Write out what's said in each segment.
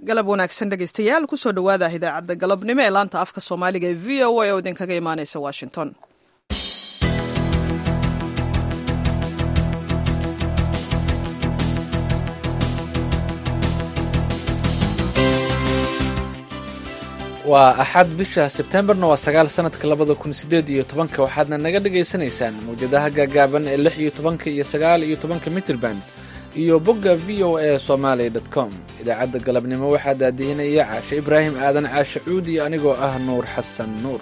galab wanaagsan dhegaystayaal kusoo dhowaada idaacadda galabnimo ee laanta afka soomaaliga ee v o a oo idinkaga imaanaysa washington waa axad bisha sebtembarna waa sagaal sanadka labada kun sideed iyo tobanka waxaadna naga dhagaysanaysaan mawjadaha gaagaaban ee lix iyo tobanka iyo sagaal iyo tobanka mitrban iyo bogga v o a somalia dot com idaacadda galabnimo waxaa daadihinaya caashe ibraahim aadan caashe cuud iyo anigoo ah nuur xasan nuur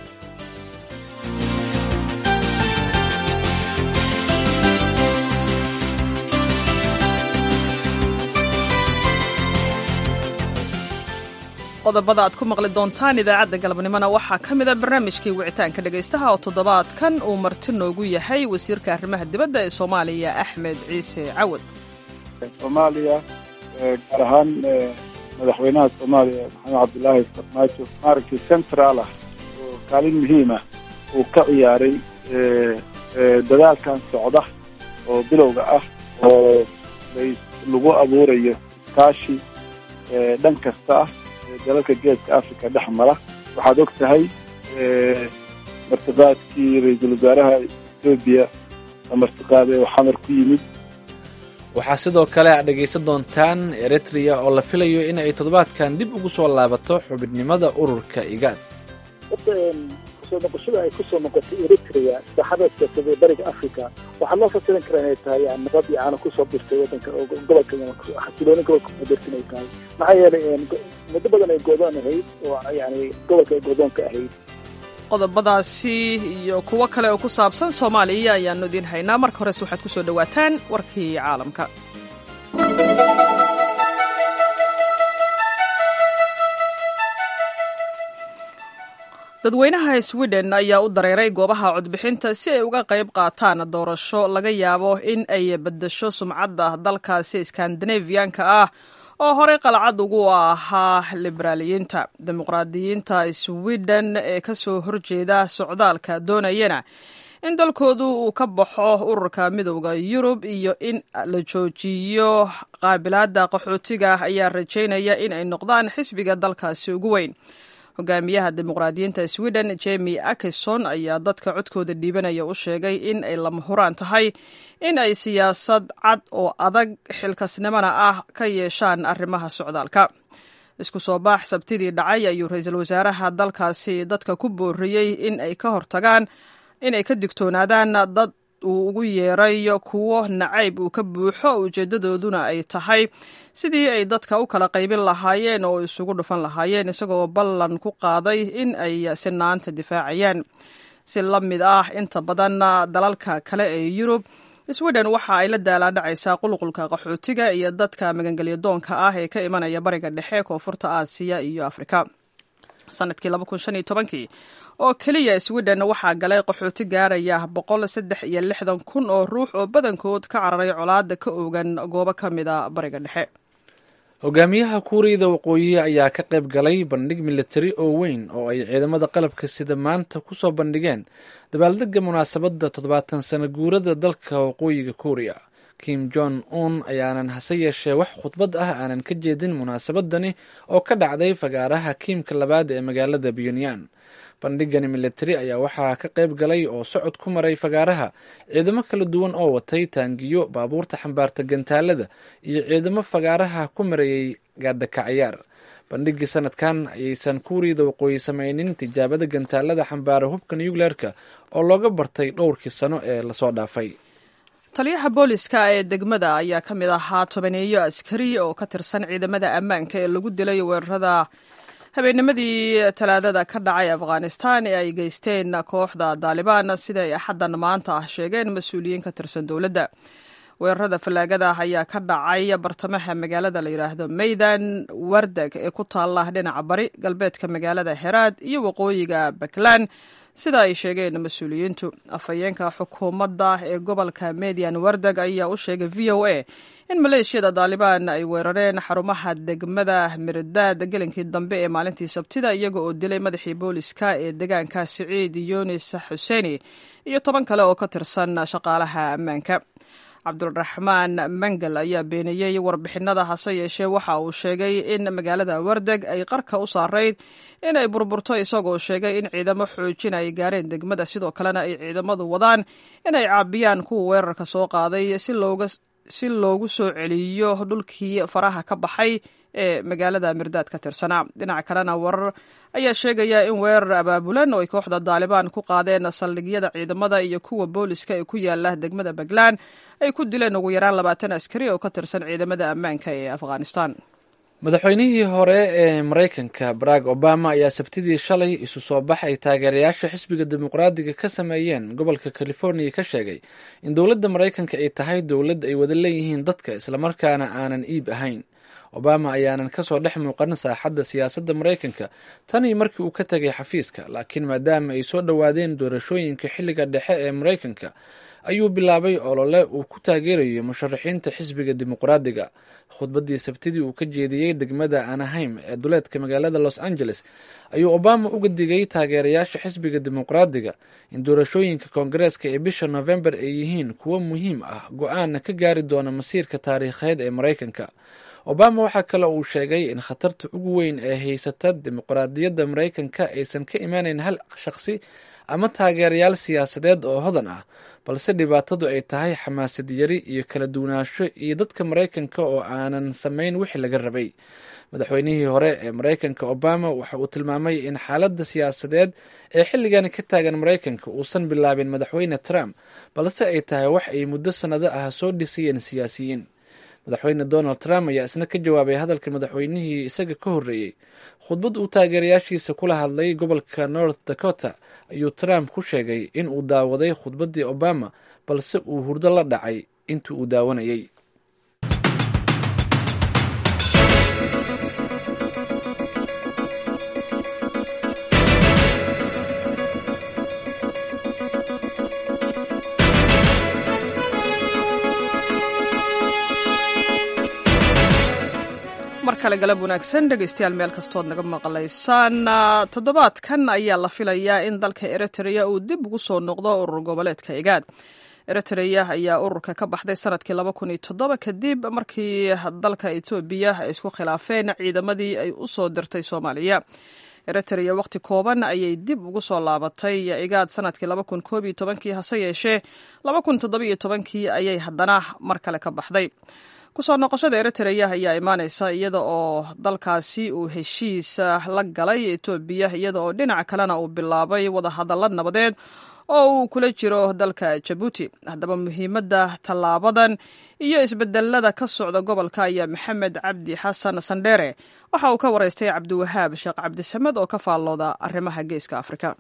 qodobada aad ku maqli doontaan idaacadda galabnimona waxaa ka mid a barnaamijkii wicitaanka dhegaystaha oo toddobaadkan uu marti noogu yahay wasiirka arrimaha dibadda ee soomaaliya axmed ciise cawad soomaaliya gaar ahaan madaxweynaha soomaaliya maxamed cabdilaahi farmaajo maaragtay central ah oo kaalin muhiima uu ka ciyaaray dadaalkan socda oo bilowga ah oo lagu abuurayo iskaashi dhan kasta ah dalalka geeska africa dhex mara waxaad og tahay martiqaadkii ra-iisul wasaaraha etoobiya oo martiqaade oo xamar ku yimid waxaa sidoo kale aad dhegaysan doontaan eritrea oo la filayo in ay toddobaadkan dib ugu soo laabato xubidnimada ururka igaad hadda kusoo noqoshada ay kusoo noqotay eritrea saaxada siyaasadee bariga africa waxaa loo fasiran karaa inay tahay nabad iyo caana kusoo birtay wadanka gobolka xasilooni gobolka kusoo birta inay tahay maxaa yeelay muddo badan ay goodoon ahayd oo yani gobolka ay goodoonka ahayd qodobadaasi iyo kuwo kale oo ku saabsan soomaaliya ayaanu idiin haynaa marka horese waxaad ku soo dhowaataan warkii caalamka dadweynaha sweden ayaa u dareeray goobaha codbixinta si ay uga qayb qaataan doorasho laga yaabo in ay beddesho sumcadda dalkaasi skandinafiyanka ah oo horey qalcad ugu ahaa liberaaliyiinta dimuqraadiyiinta sweden ee ka soo horjeeda socdaalka doonayana in dalkoodu uu ka baxo ururka midowda yurub iyo in la joojiyo qaabilaadda qaxootiga ayaa rajaynaya in ay noqdaan xisbiga dalkaasi ugu weyn hogaamiyaha dimuqraadiyiinta sweden jemi akison ayaa dadka codkooda dhiibanaya u sheegay in ay lama huraan tahay in ay siyaasad cad oo adag xilkasnimona ah ka yeeshaan arrimaha socdaalka isku soo baax sabtidii dhacay ayuu ra-iisul wasaaraha dalkaasi dadka ku booriyey in ay ka hortagaan inay ka digtoonaadaan dad uu ugu yeeray kuwo nacayb uu ka buuxo ujeedadooduna ay tahay sidii ay dadka u kala qaybin lahaayeen oo isugu dhufan lahaayeen isagoo ballan ku qaaday in ay sinaanta difaacayaan si la mid ah inta badan dalalka kale ee yurub sweden waxa ay la daalaadhacaysaa qulqulka qaxootiga iyo dadka magangelya doonka ah ee ka imanaya bariga dhexe koonfurta aasiya iyo afrika sanadkii kii oo keliya sweden waxaa galay qaxooti gaaraya boqol saddex iyo lixdan kun oo ruux oo badankood ka cararay colaada ka oogan goobo ka mida bariga dhexe hogaamiyaha kuuriyada waqooyi ayaa ka qayb galay bandhig militari oo weyn oo ay ciidamada qalabka sida maanta kusoo bandhigeen dabaaldega munaasabadda toddobaatan sano guurada dalka waqooyiga kuuriya kim jong un ayaanan hase yeeshee wax khudbad ah aanan ka jeedin munaasabadani oo ka dhacday fagaaraha kiimka labaad ee magaalada pyonyan bandhigani militari ayaa waxaa ka qayb galay oo socod ku maray fagaaraha ciidamo kala duwan oo watay taangiyo baabuurta xambaarta gantaalada iyo ciidamo fagaaraha ku marayay gaadakacayaar bandhigii sanadkan ayaysan kuuriyada waqooyi sameynin tijaabada gantaalada xambaara hubka nucleerka oo looga bartay dhowrkii sano ee lasoo dhaafay taliyaha booliska ee degmada ayaa ka mid ahaa tobaneeyo askari oo ka tirsan ciidamada ammaanka ee lagu dilay weerarada habeennimadii talaadada ka dhacay afghanistan ee ay geysteen kooxda daalibaan sida ay axaddan maanta ah sheegeen mas-uuliyiin ka tirsan dowladda weerarada fallaagada ayaa ka dhacay bartamaha magaalada la yidhaahdo maydan wardag ee ku taalla dhinaca bari galbeedka magaalada heraad iyo waqooyiga puntland sida ay sheegeen mas-uuliyiintu afhayeenka xukuumadda ee gobolka median wardag ayaa u sheegay v o a in maleeshiyada daalibaan ay weerareen xarumaha degmada mirdaad gelinkii dambe ee maalintii sabtida iyaga oo dilay madaxii booliska ee deegaanka siciid yunis xuseeni iyo toban kale oo ka tirsan shaqaalaha ammaanka cabdiraxmaan mengel ayaa beeniyey warbixinada hase yeeshee waxa uu sheegay in magaalada wardeg ay qarka u saarayd inay burburto isagoo sheegay in ciidamo xoojin ay gaareen degmada sidoo kalena ay ciidamadu wadaan inay caabiyaan kuwa weerarka soo qaaday si loogu soo celiyo dhulkii faraha ka baxay ee magaalada mirdaad ka tirsanaa dhinaca kalena warar ayaa sheegaya in weerar abaabulan oo ay kooxda daalibaan ku qaadeen saldhigyada ciidamada iyo kuwa booliska ee ku yaala degmada puntland ay ku dileen ugu yaraan labaatan askari oo ka tirsan ciidamada ammaanka ee afghanistan madaxweynihii hore ee maraykanka barack obama ayaa sabtidii shalay isu soo bax ay taageerayaasha xisbiga dimuqraadiga ka sameeyeen gobolka californiya ka sheegay in dowladda maraykanka ay tahay dowlad ay wada leeyihiin dadka islamarkaana aanan iib ahayn obama ayaanan kasoo dhex muuqan saaxadda siyaasadda maraykanka tanii markii uu ka tegay xafiiska laakiin maadaama ay soo dhowaadeen doorashooyinka xilliga dhexe ee maraykanka ayuu bilaabay olole uu ku taageerayo musharaxiinta xisbiga dimuqraadiga khudbaddii sabtidii uu ka jeediyey degmada anaheim ee duleedka magaalada los angeles ayuu obama uga digay taageerayaasha xisbiga dimuqraadiga in doorashooyinka koongareeska ee bisha november ay yihiin kuwo muhiim ah go-aanna ka gaari doona masiirka taariikheed ee maraykanka obama waxaa kale uu sheegay in khatarta ugu weyn ee haysata dimuqraadiyadda maraykanka aysan ka imaaneyn hal shaqsi ama taageerayaal siyaasadeed oo hodan ah balse dhibaatadu ay tahay xamaasad yari iyo kala duwanaansho iyo dadka maraykanka oo aanan samayn wixii laga rabay madaxweynihii hore ee maraykanka obama waxa uu tilmaamay in xaaladda siyaasadeed ee xilligani ka taagan maraykanka uusan bilaabin madaxweyne trump balse ay tahay wax ay muddo sannado ah soo dhisayeen siyaasiyiin madaxweyne donald trump ayaa isna ka jawaabay hadalka madaxweynihii isaga ka horreeyey khudbad uu taageerayaashiisa kula hadlay gobolka north dakota ayuu trump ku sheegay in uu daawaday khudbaddii obama balse uu hurdo la dhacay intii uu daawanayay mar kale galab wanaagsan dhegaystayaal meel kastood naga maqlaysaan toddobaadkan ayaa la filayaa in dalka eritrea uu dib ugu soo noqdo urur goboleedka igaad eritrea ayaa ururka ka baxday sanadkii laba kun iyo toddoba kadib markii dalka etoobiya ay isku khilaafeen ciidamadii ay u soo dirtay soomaaliya eritrea waqti kooban ayay dib ugu soo laabatay igaad sanadkii laba kun koob iyo tobankii hase yeeshee laba kun toddoba iyo tobankii ayay haddana mar kale ka baxday kusoo noqoshada eritrea ayaa imaaneysa iyada oo dalkaasi uu heshiis la galay etoobiya iyada oo dhinaca kalena uu bilaabay wadahadallo nabadeed oo uu kula jiro dalka jabuuti haddaba muhiimadda tallaabadan iyo isbedelada ka socda gobolka ayaa maxamed cabdi xasan sandheere waxa uu ka wareystay cabdiwahaab sheekh cabdisamed oo ka faallooda arrimaha geeska afrika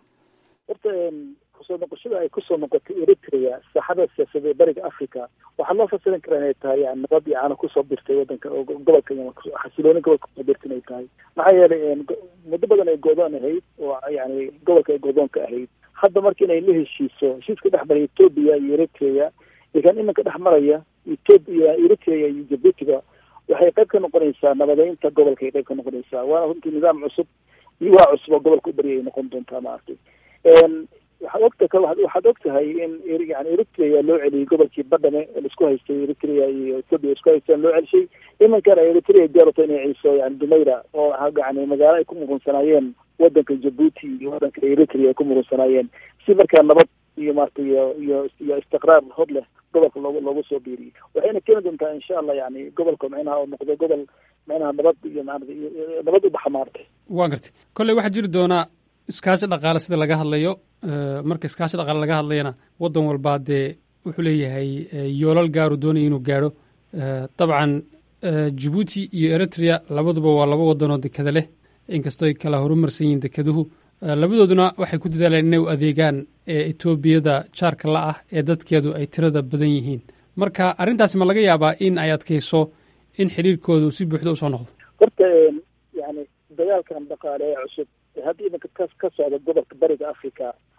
kusoo noqoshada ay kusoo noqotay eritrea saaxada siyaasadee bariga africa waxaa loo fasirin karaa inay tahay yani nabad iyo caana kusoo birtay wadanka gobolka xasilooni gobolka kusoo birta inay tahay maxaa yeelay muddo badan ay goodoon ahayd oo yani gobolka ay goodoonka ahayd hadda marka inay la heshiiso heshiiska dhex maraya etoobiya iyo eritrea iyo kan iminka dhex maraya etoobiya eritrea iyo jabuutiga waxay qayb ka noqonaysaa nabadeynta gobolka ay qayb ka noqonaysaa waana runtii nidaam cusub iyo waa cusub oo gobolka u baryay ay noqon doontaa maaragtay waxaad ogta waxaad og tahay in yani eritrea loo celiyey gobolkii badhame laisku haystay eritrea iyo ethoopia isku haysteen loo celishay imankana eritrea gaarata inay ciiso yani dumayra oo yani magaalo ay ku murunsanaayeen wadanka jabuuti iyo wadanka eritrea ay ku murunsanaayeen si markaa nabad iyo maarata iyo iyo iyo istiqraar hod leh gobolka loogu loogu soo biiriyey waxayna keeni doontaa insha allah yani gobolka micnaha oo noqdo gobol micnaha nabad iyo maarata nabad u baxa maarata waa gartay kolley waxaa jiri doonaa iskaashi dhaqaale sida laga hadlayo marka iskaashi dhaqaale laga hadlayana waddan walbaa dee wuxuu leeyahay yoolal gaaru doonaya inuu gaadho dabcan jabuuti iyo eritrea labaduba waa laba waddanoo dekada leh inkastoo ay kala horumarsan yihiin dekeduhu labadooduna waxay ku dadaaleen inay u adeegaan etoobiyada jaarka la ah ee dadkeedu ay tirada badan yihiin marka arrintaasi ma laga yaabaa in ay adkayso in xidhiirkoodu si buuxda usoo noqdo horta yani dagaalkan dhaqaale ee cusub hadda iminka ka ka socda gobolka bariga africa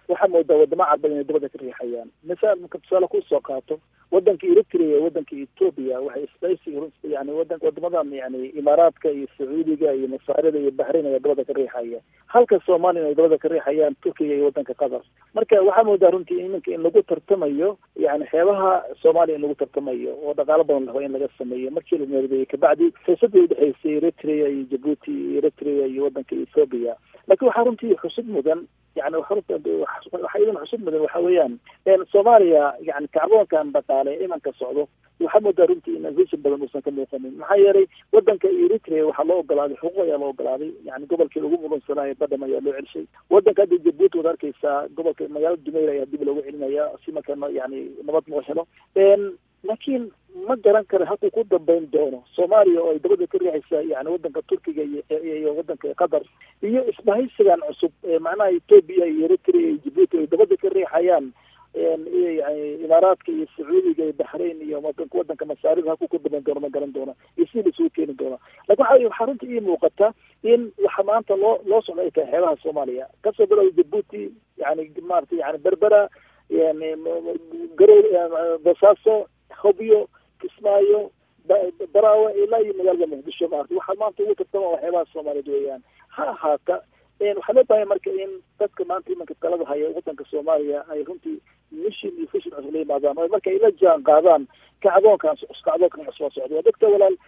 waxaa moodaa wadamo carbeed inay dabada ka riixayaan misaal marka tusaale kusoo qaato wadanka eritrea iyo wadanka ethoopia waxay isbaysiga yani wadan wadamadan yani imaaraadka iyo sacuudiga iyo masaarida iyo bahrain ayaa dabada ka riixaya halka soomaliya ay dabada ka riixayaan turkiga iyo wadanka qatar marka waxaa moodaa runtii iminka in lagu tartamayo yani xeebaha soomaaliya in lagu tartamayo oo dhaqaalo badan la rabo in laga sameeyo markii la meerdeeyey kabacdi fursadii udhexeysay eritrea iyo jabuuti iyo eritrea iyo wadanka ethoopia laakiin waxaa runtii xusud mudan yani waxaa idan xusud mudan waxa weeyaan soomaaliya yani kacdoonkan dhaqaale imanka socdo waxaa moodaa runtii in vision badan uusan ka muuqanin maxaa yeelay wadanka eritrea waxaa loo ogolaaday xuquuq ayaa loo ogolaaday yani gobolkii lagu muransanaayo badham ayaa loo celshay wadanka hadda jabuuti waad arkeysaa gobolka magaalada dumayr ayaa dib loogu celinaya si marka yani nabad loo helo laakiin ma garan karo halkuu ku dambeyn doono soomaaliya oo ay dabada ka riixaysa yani wadanka turkiga iyo wadanka qatar iyo isbahaysigan cusub macnaha ethoopia iyo eritrea iyo jabuuti ay dabada ka riixayaan yani imaaraadka iyo sacuudiga iyo baxrain iyo wadanka wadanka masaarida halkuu ku dambeyn doono ma garan doona iyo sidii lasugu keeni doona lakin waxa waxaa runtii ii muuqata in waxa maanta loo loo socda ay tahay xeebaha soomaaliya kasoo bilow jabuuti yani maarata yani berbera yani garow basaaso hobyo kismaayo baraawe ilaa iyo magaalada muqdisho maarata waxaa maanta ugu tartama waa xeebaha soomaaliyeed weeyaan ha ahaata waxaa loo baahaya marka in dadka maanta imanka talada haya wadanka soomaaliya ay runtii mission iyo vision cusub la yimaadaan oo marka ay la jaan qaadaan kacdoonkan kacdoonkan cusubaa socda waa dadka walaal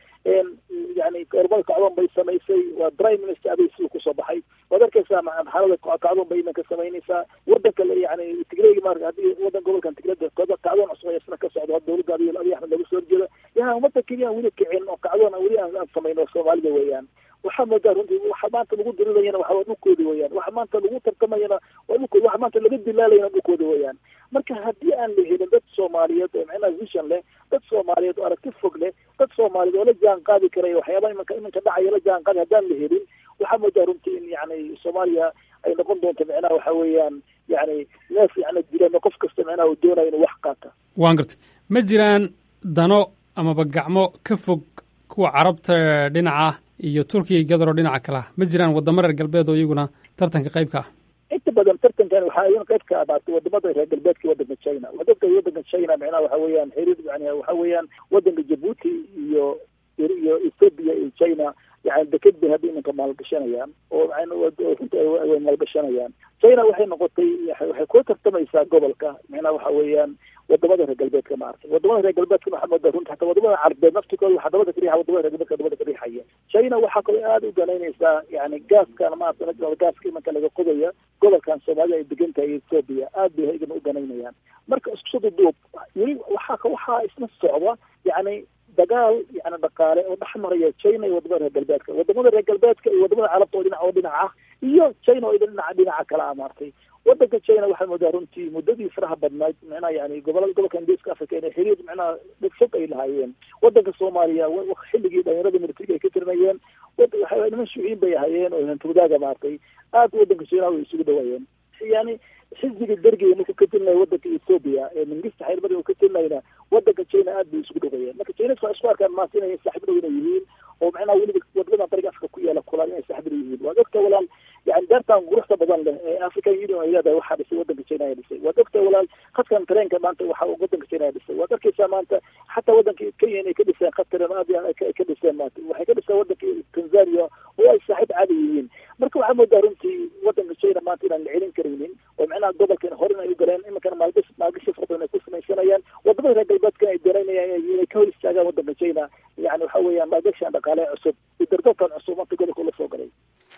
yani ormada kacdoon bay samaysay waa prime minister aday siduu kusoo baxay waad arkeysaa xaalada kacdoon bay imanka samaynaysaa wadanka yani tigreyga maarka haddii wadan gobolkan tigreda kacdoon cusub ayaa isna ka socdo had dowladda abiy abiy axmed laga soo horjeeda yaa umada keliya aan weli kicin oo kacdoon aan weli aan samayn oo soomaalida weeyaan waxaa moodaa runtii waxa maanta lagu dirilayana waxa waa dhulkooda weeyaan waxa maanta lagu tartamayana waa dhulkooda waxa maanta laga dilaalayana dhulkooda weeyaan marka haddii aan la helin dad soomaaliyeed oo macnaha vision leh dad soomaaliyeed oo aragti fog leh dad soomaaliyeed oo la jaan qaadi karaya waxyaabaha imanka imanka dhacaya la jaan qaadi haddaan la helin waxaa moodaa runtii in yani soomaaliya ay noqon doonto macnaha waxa weeyaan yani neef yani dilan qof kasta macnaha uu doonayo inuu wax qaata waan gartay ma jiraan dano amaba gacmo ka fog kuwa carabta dhinaca iyo turkiya gadaro dhinaca kale ah ma jiraan wadamo reer galbeed oo iyaguna tartanka qayb ka ah inta badan tartankan waxaa iyan qayb ka abaatay wadamada reer galbeedka iyo wadanka china wadadka wadanka china macnaha waxa weeyaan xiriir yani waxa weeyaan wadanka jabuuti iyo iyo ethoopia iyo china yani deked bay hadda iminka maalgashanayaan oo runta way maalgashanayaan china waxay noqotay waxay kula tartamaysaa gobolka macnaha waxa weeyaan wadamada reer galbeedka maartay wadamada reer galbeedka waxaa moodaa runta hataa wadamada carbeed naftikooda waxaa dabada ka riixa wadamada reer galbeedka dabada ka riixaya china waxaa kaloo aada u ganaynaysaa yani gaaskan maarata gaaska imanka laga qodaya gobolkan soomaalida ay degan tahay ethoopia aad bay igana u ganaynayaan marka isku soo duduub weli waxaa waxaa isna socda yani dagaal yani dhaqaale oo dhex maraya china iyo wadamada reer galbeedka wadamada reer galbeedka iyo wadamada carabta oo dhinac oo dhinac ah iyo china oo dhinaca dhinaca kale ah maartay wadanka china waxaa moodaa runtii muddadii faraha badnayd micnaha yani gobolada gobolka ingiriiska africa inay xiriir micnaha fog ay lahaayeen wadanka soomaaliya xilligii dhalinyarada militariga ay ka tirinayeen waxa niman shuuciin bay ahaayeen oo hantawdaaga maartay aad wadanka china way isugu dhawaayeen yani xisbiga dergiga markuu ka tirinayo wadanka ethoopia ee mingista xeelmada uu ka tirinayna wadanka china aad bay isugu dhawayeen marka chineska waa isku arkaan maanta inay saaxiib dhow inay yihiin oo macnaha weliba wadamada bariga afrika ku yaala kulaan inay saaxiib dhow yihiin waa dadka walaal yani daartan quruxda badan leh ee african union ay leedahay waxaa dhisay wadanka china ayaa dhisay waa dadka walaal khadkan tareenka maanta waxa wadanka china ayaa dhisay waad arkeysaa maanta xataa wadanka kenya inay ka dhiseen khad tareen aad ka dhiseen maanta waxay ka dhiseen wadanka tanzania oo ay saaxiib caadi yihiin marka waxaa moodaa runtii wadanka china maanta inaan la celin karaynin oo macnaha gobolkan horin ay u galeen iminkana maalgashi maalgashi fara badan ay ku samaysanayaan wadamada reer galbeedkana ay doonaynayaan inay ka hor istaagaan wadanka china yani waxa weeyaan maalgashigan dhaqaale cusub iyo dardarkan cusub maanta gobolka la soo galay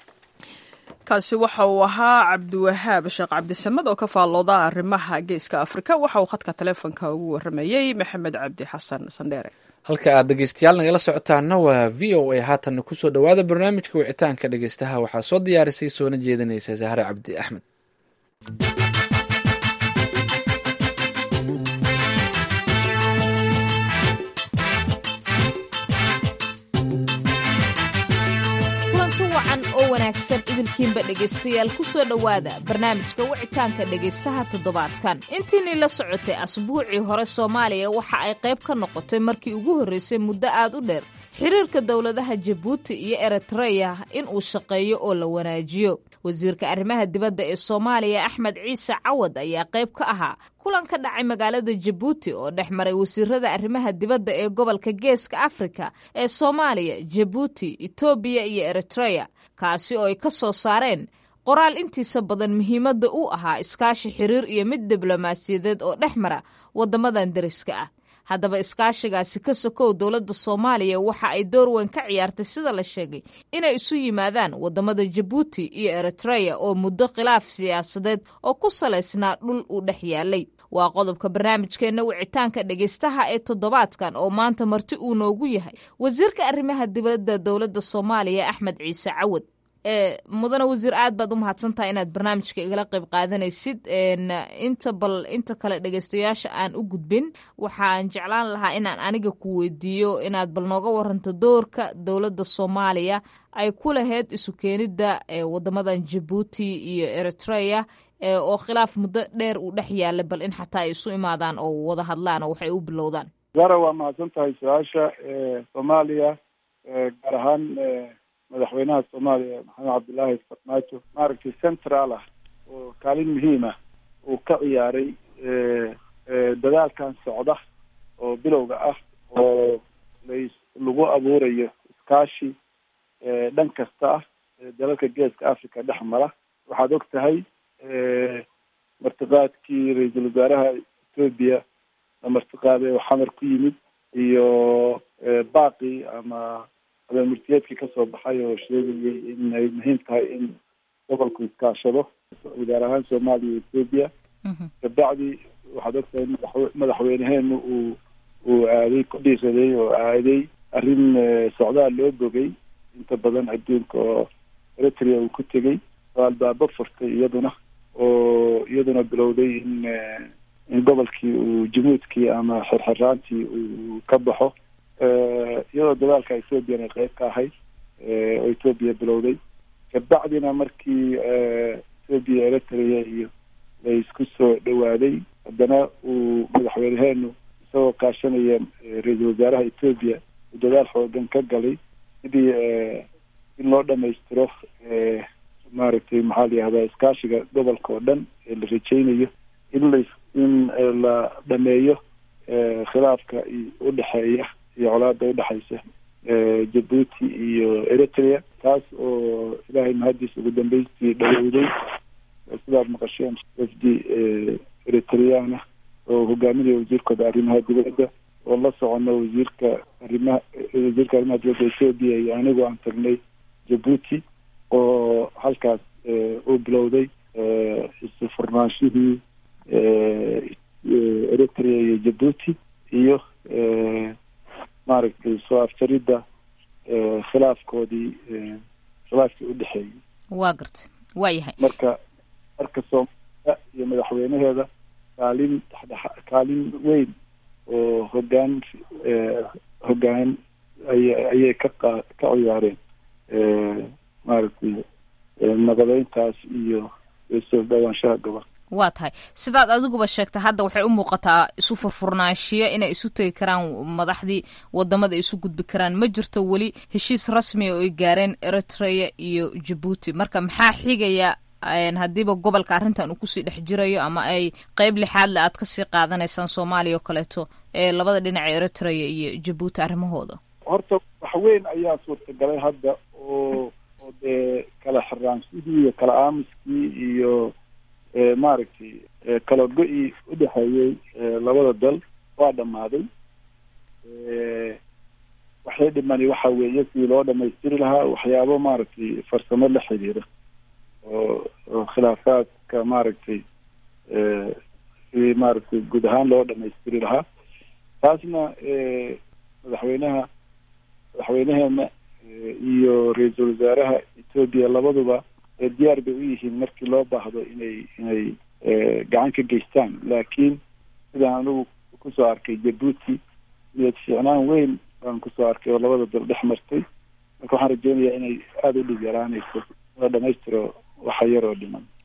kaasi waxa uu ahaa cabdiwahaab sheekh cabdisamed oo ka faallooda arrimaha geeska afrika waxa uu khadka taleefonka ugu waramayey maxamed cabdi xasan sandheere halka aad dhegeystayaal nagala socotaana waa v o a haatanna kusoo dhowaada barnaamijka wicitaanka dhegeystaha waxaa soo diyaarisay soona jeedinaysa sahre cabdi axmed kulanti wacan oo wanaagsan idinkiinba dhegaystayaal ku soo dhowaada barnaamijka wicitaanka dhegaystaha toddobaadkan intiinii la socotay asbuucii hore soomaaliya waxa ay qayb ka noqotay markii ugu horreysay muddo aad u dheer xiriirka dowladaha jabuuti iyo eritreya in uu shaqeeyo oo la wanaajiyo wasiirka arrimaha dibadda ee soomaaliya axmed ciise cawad ayaa qayb ka ahaa kulan ka dhacay magaalada jabuuti oo dhex maray wasiirada arrimaha dibadda ee gobolka geeska afrika ee soomaaliya jabuuti etoobiya iyo eritreya kaasi oo ay ka soo saareen qoraal intiisa badan muhiimadda u ahaa iskaashi xiriir iyo mid diblomaasiyadeed oo dhex mara waddamadan deriska ah haddaba iskaashigaasi ka sokow dowladda soomaaliya waxa ay door weyn ka ciyaartay sida la sheegay inay isu yimaadaan waddamada jabuuti iyo eritreya oo muddo khilaaf siyaasadeed oo ku salaysnaa dhul uu dhex yaalay waa qodobka barnaamijkeenna wicitaanka dhegaystaha ee toddobaadkan oo maanta marti uu noogu yahay wasiirka arrimaha dibadda dowladda soomaaliya axmed ciise cawad mudane wasiir aad baad u mahadsantahay inaad barnaamijka igala qayb qaadanaysid inta bal inta kale dhegeystayaasha aan u gudbin waxaan jeclaan lahaa inaan aniga ku weydiiyo inaad bal nooga waranto doorka dowladda soomaaliya ay ku lahayd isu keenidda wadamadan jabuuti iyo eritreya oo khilaaf muddo dheer uu dhex yaallay bal in xataa ay isu imaadaan oo wada hadlaan oo waxay u bilowdaan zara waa mahadsan tahay su-aasha soomaaliya gaar ahaan madaxweynaha soomaaliya maxamed cabdillaahi farmaajo maaragtay central ah oo kaalin muhiim ah uu ka ciyaaray dadaalkan socda oo bilowga ah oo las lagu abuurayo iskaashi dhan kasta ah dalalka geeska africa dhex mara waxaad og tahay martiqaadkii ra-iisul wasaaraha etoobiya la martiqaaday oo xamar ku yimid iyo baaqi ama abaalmurtiyeedkii kasoo baxay oo sheegayay in ay muhiim tahay in gobolku iskaashado gaar ahaan soomaaliya iyo etoobiya kabacdi waxaad ogtahay madax madaxweyneheenu uu uu aaday ku dhiiraday oo aaday arrin socdaal loo bogay inta badan adduunka oo eritrea uu ku tegey oo albaabo furtay iyaduna oo iyaduna bilowday in in gobolkii uu jamuudkii ama xirxiraantii uu ka baxo iyadoo dagaalka ethoobiyan ay qeyb ka ahayd oo ethoobiya bilowday kabacdina markii ethoobiya eritrea iyo la isku soo dhawaaday haddana uu madaxweyneheenu isagoo kaashanaya ra-iisul wasaaraha ethoobiya uu dagaal xoogan ka galay sidii in loo dhamaystiro maaragtay maxaa la yihahdaa iskaashiga gobolka oo dhan ee la rajeynayo in la in la dhameeyo khilaafka udhexeeya iyo colaada udhexaysa jabuuti iyo eritrea taas oo ilaahay mahadiis ugu dambeystii dhawowday sidaad maqasheen wafdi eritreana oo hogaaminaya wasiirkooda arrimaha dibadda oo la socono wasiirka arrimaha wasiirka arrimaha dibadda ethoobia iyo anigu aan tagnay jabuuti oo halkaas uu bilowday isu furnaanshihii eritrea iyo jabuuti iyo maaragtay soo afjaridda khilaafkoodii khilaafkii udhexeeyey waa gartay waa yahay marka marka soomaaliya iyo madaxweyneheeda kaalin dhexdhexa kaalin weyn oo hogaan hogaan ay ayay ka qa ka ciyaareen maaragtay naqadeyntaas iyo soo dhawaanshaha gobol waa tahay sidaad adiguba sheegtay hadda waxay u muuqataa isu furfurnaanshiyo inay isu tegi karaan madaxdii wadamada isu gudbi karaan ma jirto weli heshiis rasmiya oo ay gaareen eritrea iyo jabuuti marka maxaa xigaya haddiiba gobolka arrintan uu kusii dhex jirayo ama ay qeyb lixaadle aad kasii qaadanaysaan soomaaliya oo kaleeto ee labada dhinac ee eritrea iyo jabuuti arrimahooda horta wax weyn ayaa suurtagalay hadda oo oo dee kala xiraanshihii iyo kala aamuskii iyo maaragtay kala go-ii udhexeeyey labada dal waa dhammaaday waxay dhimani waxa weeye sidii loo dhamaystiri lahaa waxyaabo maaragtay farsamo la xiriira oo oo khilaafaadka maaragtay sidii maaragtay guud ahaan loo dhamaystiri lahaa taasna madaxweynaha madaxweyneheena iyo ra-iisul wasaaraha etoobiya labaduba diyaar bay u yihiin markii loo baahdo inay inay gacan ka geystaan laakiin sidaan anigu kusoo arkay jabuuti niyad fiicnaan weyn baan kusoo arkay oo labada dal dhex martay marka waxaan rajeynayaa inay aada u dhib yaraanayso la dhamaystiro waxa yar oo dhiman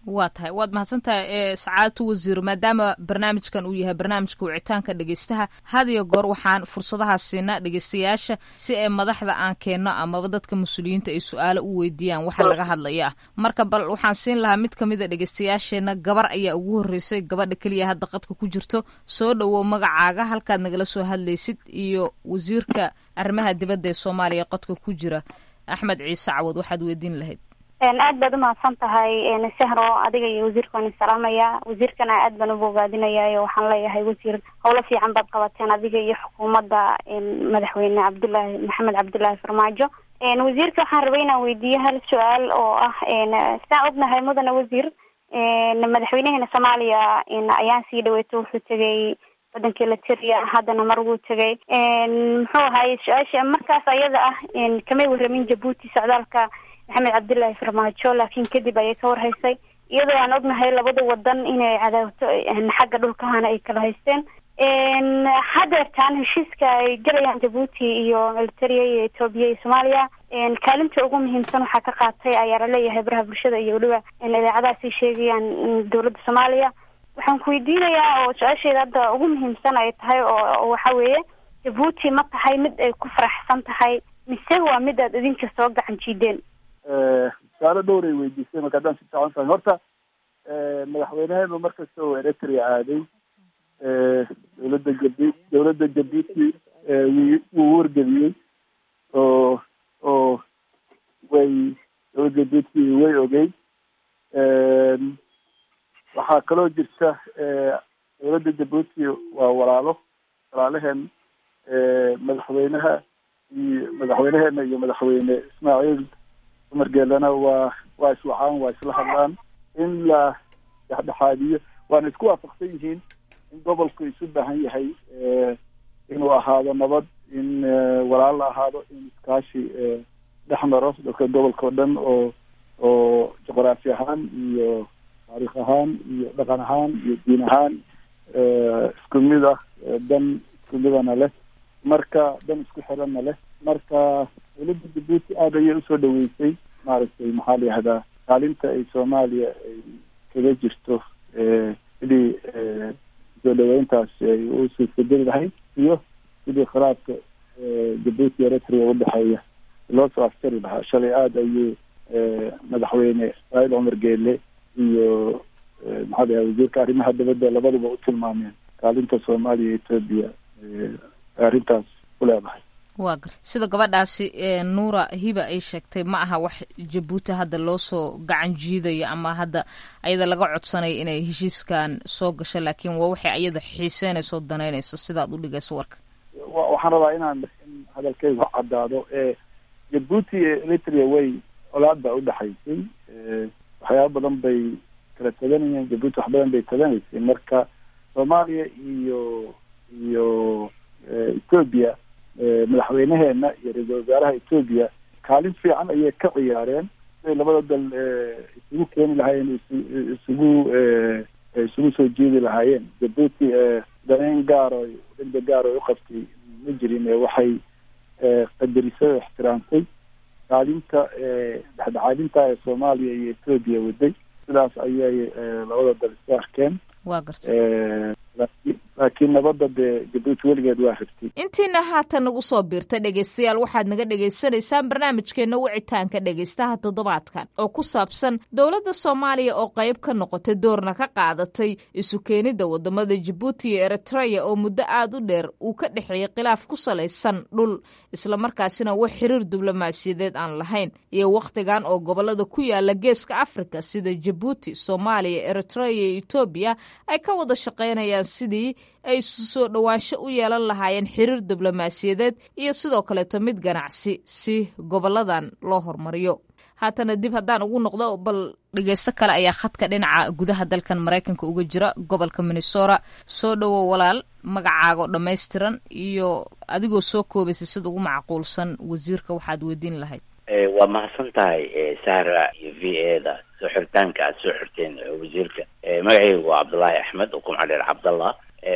waa tahay waad mahadsantahay sacaadatu wasiir maadaama barnaamijkan uu yahay barnaamijka wicitaanka dhegeystaha had iyo goor waxaan fursadaha siinaa dhegeystayaasha si ay madaxda aan keenno amaba dadka mas-uuliyiinta ay su-aalo u weydiiyaan waxa laga hadlaya marka bal waxaan siin lahaa mid kamid a dhegeystayaasheena gabar ayaa ugu horreysay gabadha keliya hadda qadka ku jirto soo dhowow magacaaga halkaad nagala soo hadlaysid iyo wasiirka arrimaha dibadda ee soomaaliya qodka ku jira axmed ciise cawad waxaad weydiin lahayd aad baad umahadsan tahay sehro adiga iyo wasiirka waan isalaamaya wasiirkana aad baan ubogaadinayaa waxaan leeyahay wasiir howlo fiican baad qabateen adiga iyo xukuumadda madaxweyne cabdullaahi maxamed cabdullaahi farmaajo wasiirka waxaan rabay inaan weydiiyo hal su-aal oo ah sidaan ognahay mudane wasiir madaxweynaheena soomaaliya ayaan sii dhaweeto wuxuu tegay wadankii lateria haddana mar wuu tegay muxuu ahaye su-aasha markaas ayada ah kamay waramin jabuuti socdaalka maxamed cabdullaahi farmaajo laakiin kadib ayay ka warhaysay iyadoo aan ognahay labada wadan inay cadaawto xagga dhulkahana ay kala haysteen hadeertaan heshiiska ay galayaan jabuuti iyo militaria iyo etoobiya iyo soomaaliya kaalinta ugu muhiimsan waxaa ka qaatay ayaa laleeyahay baraha bulshada iyo weliba idaacadahaasay sheegayaan dowladda soomaaliya waxaan ku weydiinayaa oo su-aasheeda hadda ugu muhiimsan ay tahay oo waxa weeye jabuuti ma tahay mid ay ku faraxsan tahay mise waa mid aad idinka soo gacan jiideen su-aalo dhowray weydiisay marka haddaan si fiican fahay horta madaxweyneheenu markasta oo eritrea aaday dowladda jabi dowladda jabuuti wuu wargeliyey oo oo way dowladda jabuuti way ogey waxaa kaloo jirta dowladda jabuuti waa walaalo walaalaheen madaxweynaha iyo madaxweyneheena iyo madaxweyne ismaaciil cumar geelana waa waa iswacaan waa isla hadlaan in la dhexdhexaadiyo waana isku waafaqsan yihiin in gobolku isu baahan yahay inuu ahaado nabad in walaal la ahaado in iskaashi dhex maro dadka gobolka o dhan oo oo juqraafi ahaan iyo taariikh ahaan iyo dhaqan ahaan iyo diin ahaan isku mid ah dan isku midana leh marka dan isku xiranna leh marka dowladda jabuuti aada ayay usoo dhaweysay maaragtay maxaa la yihahdaa kaalinta ay soomaaliya ay kaga jirto sidii soo dhaweyntaas ay u suurtageli lahayd iyo sidii khilaafka jabuuti eritrea udhexeeya loo soo aftari lahaa shalay aada ayuu madaxweyne ismaaciil cumar geele iyo maxaa la yihahda wasiirka arrimaha dibadda labaduba u tilmaameen kaalinta soomaaliya iyo etoobiya arrintaas ku leedahay waa gar sida gabadhaasi nuura hiba ay sheegtay ma aha wax jabuuti hadda loo soo gacan jiidayo ama hadda ayada laga codsanayo inay heshiiskan soo gasho laakiin waa waxay ayada xiiseynayso danaynayso sidaad u dhigayso warka waxaan rabaa inaan in hadalkeygu caddaado jabuuti iyo eritrea way colaad baa udhexaysay waxyaaba badan bay kala taganayeen jabuuti wax badan bay taganaysay marka soomaaliya iyo iyo etoobiya madaxweyneheena iyo ra-iisal wasaaraha etoobiya kaalin fiican ayay ka ciyaareen siday labada dal isugu keeni lahaayeen isugu isugu soo jeedi lahaayeen jabuuti daneyn gaaro degdeg gaar oo uqabtay ma jirin waxay qadarisay oo ixtiraamtay kaalinta dhexdhexaadinta ee soomaaliya iyo etoobiya waday sidaas ayay labada dal isu arkeen waa gartay laakiin nabadda dee jabuuti weligeed waa rabtay intiina haatan nagu soo biirta dhegaystayaal waxaad naga dhagaysanaysaan barnaamijkeena wicitaanka dhegaystaha toddobaadkan oo ku saabsan dowladda soomaaliya oo qayb ka noqotay doorna ka qaadatay isu keenidda wadamada jabuuti iyo eritreya oo muddo aada u dheer uu ka dhexeeyey khilaaf ku salaysan dhul islamarkaasina wax xiriir diblomaasiyadeed aan lahayn iyo wakhtigan oo gobolada ku yaala geeska afrika sida jabuuti soomaaliya eritreya iyo etoobiya ay ka wada shaqaynayaan sidii ay soo dhowaansho u yeelan lahaayeen xiriir diblomaasiyadeed iyo sidoo kaleeto mid ganacsi si goboladan loo hormariyo haatana dib haddaan ugu noqdo bal dhegeysto kale ayaa khadka dhinaca gudaha dalkan maraykanka uga jira gobolka minnesota soo dhowo walaal magacaago dhammaystiran iyo adigoo soo koobaysa sida ugu macquulsan wasiirka waxaad weydiin lahayd waa mahadsan tahay sahra iyo v a da soo xiritaanka aad soo xirteen wasiirka magacaygu waa cabdullaahi axmed oo kumca dheer cabdallah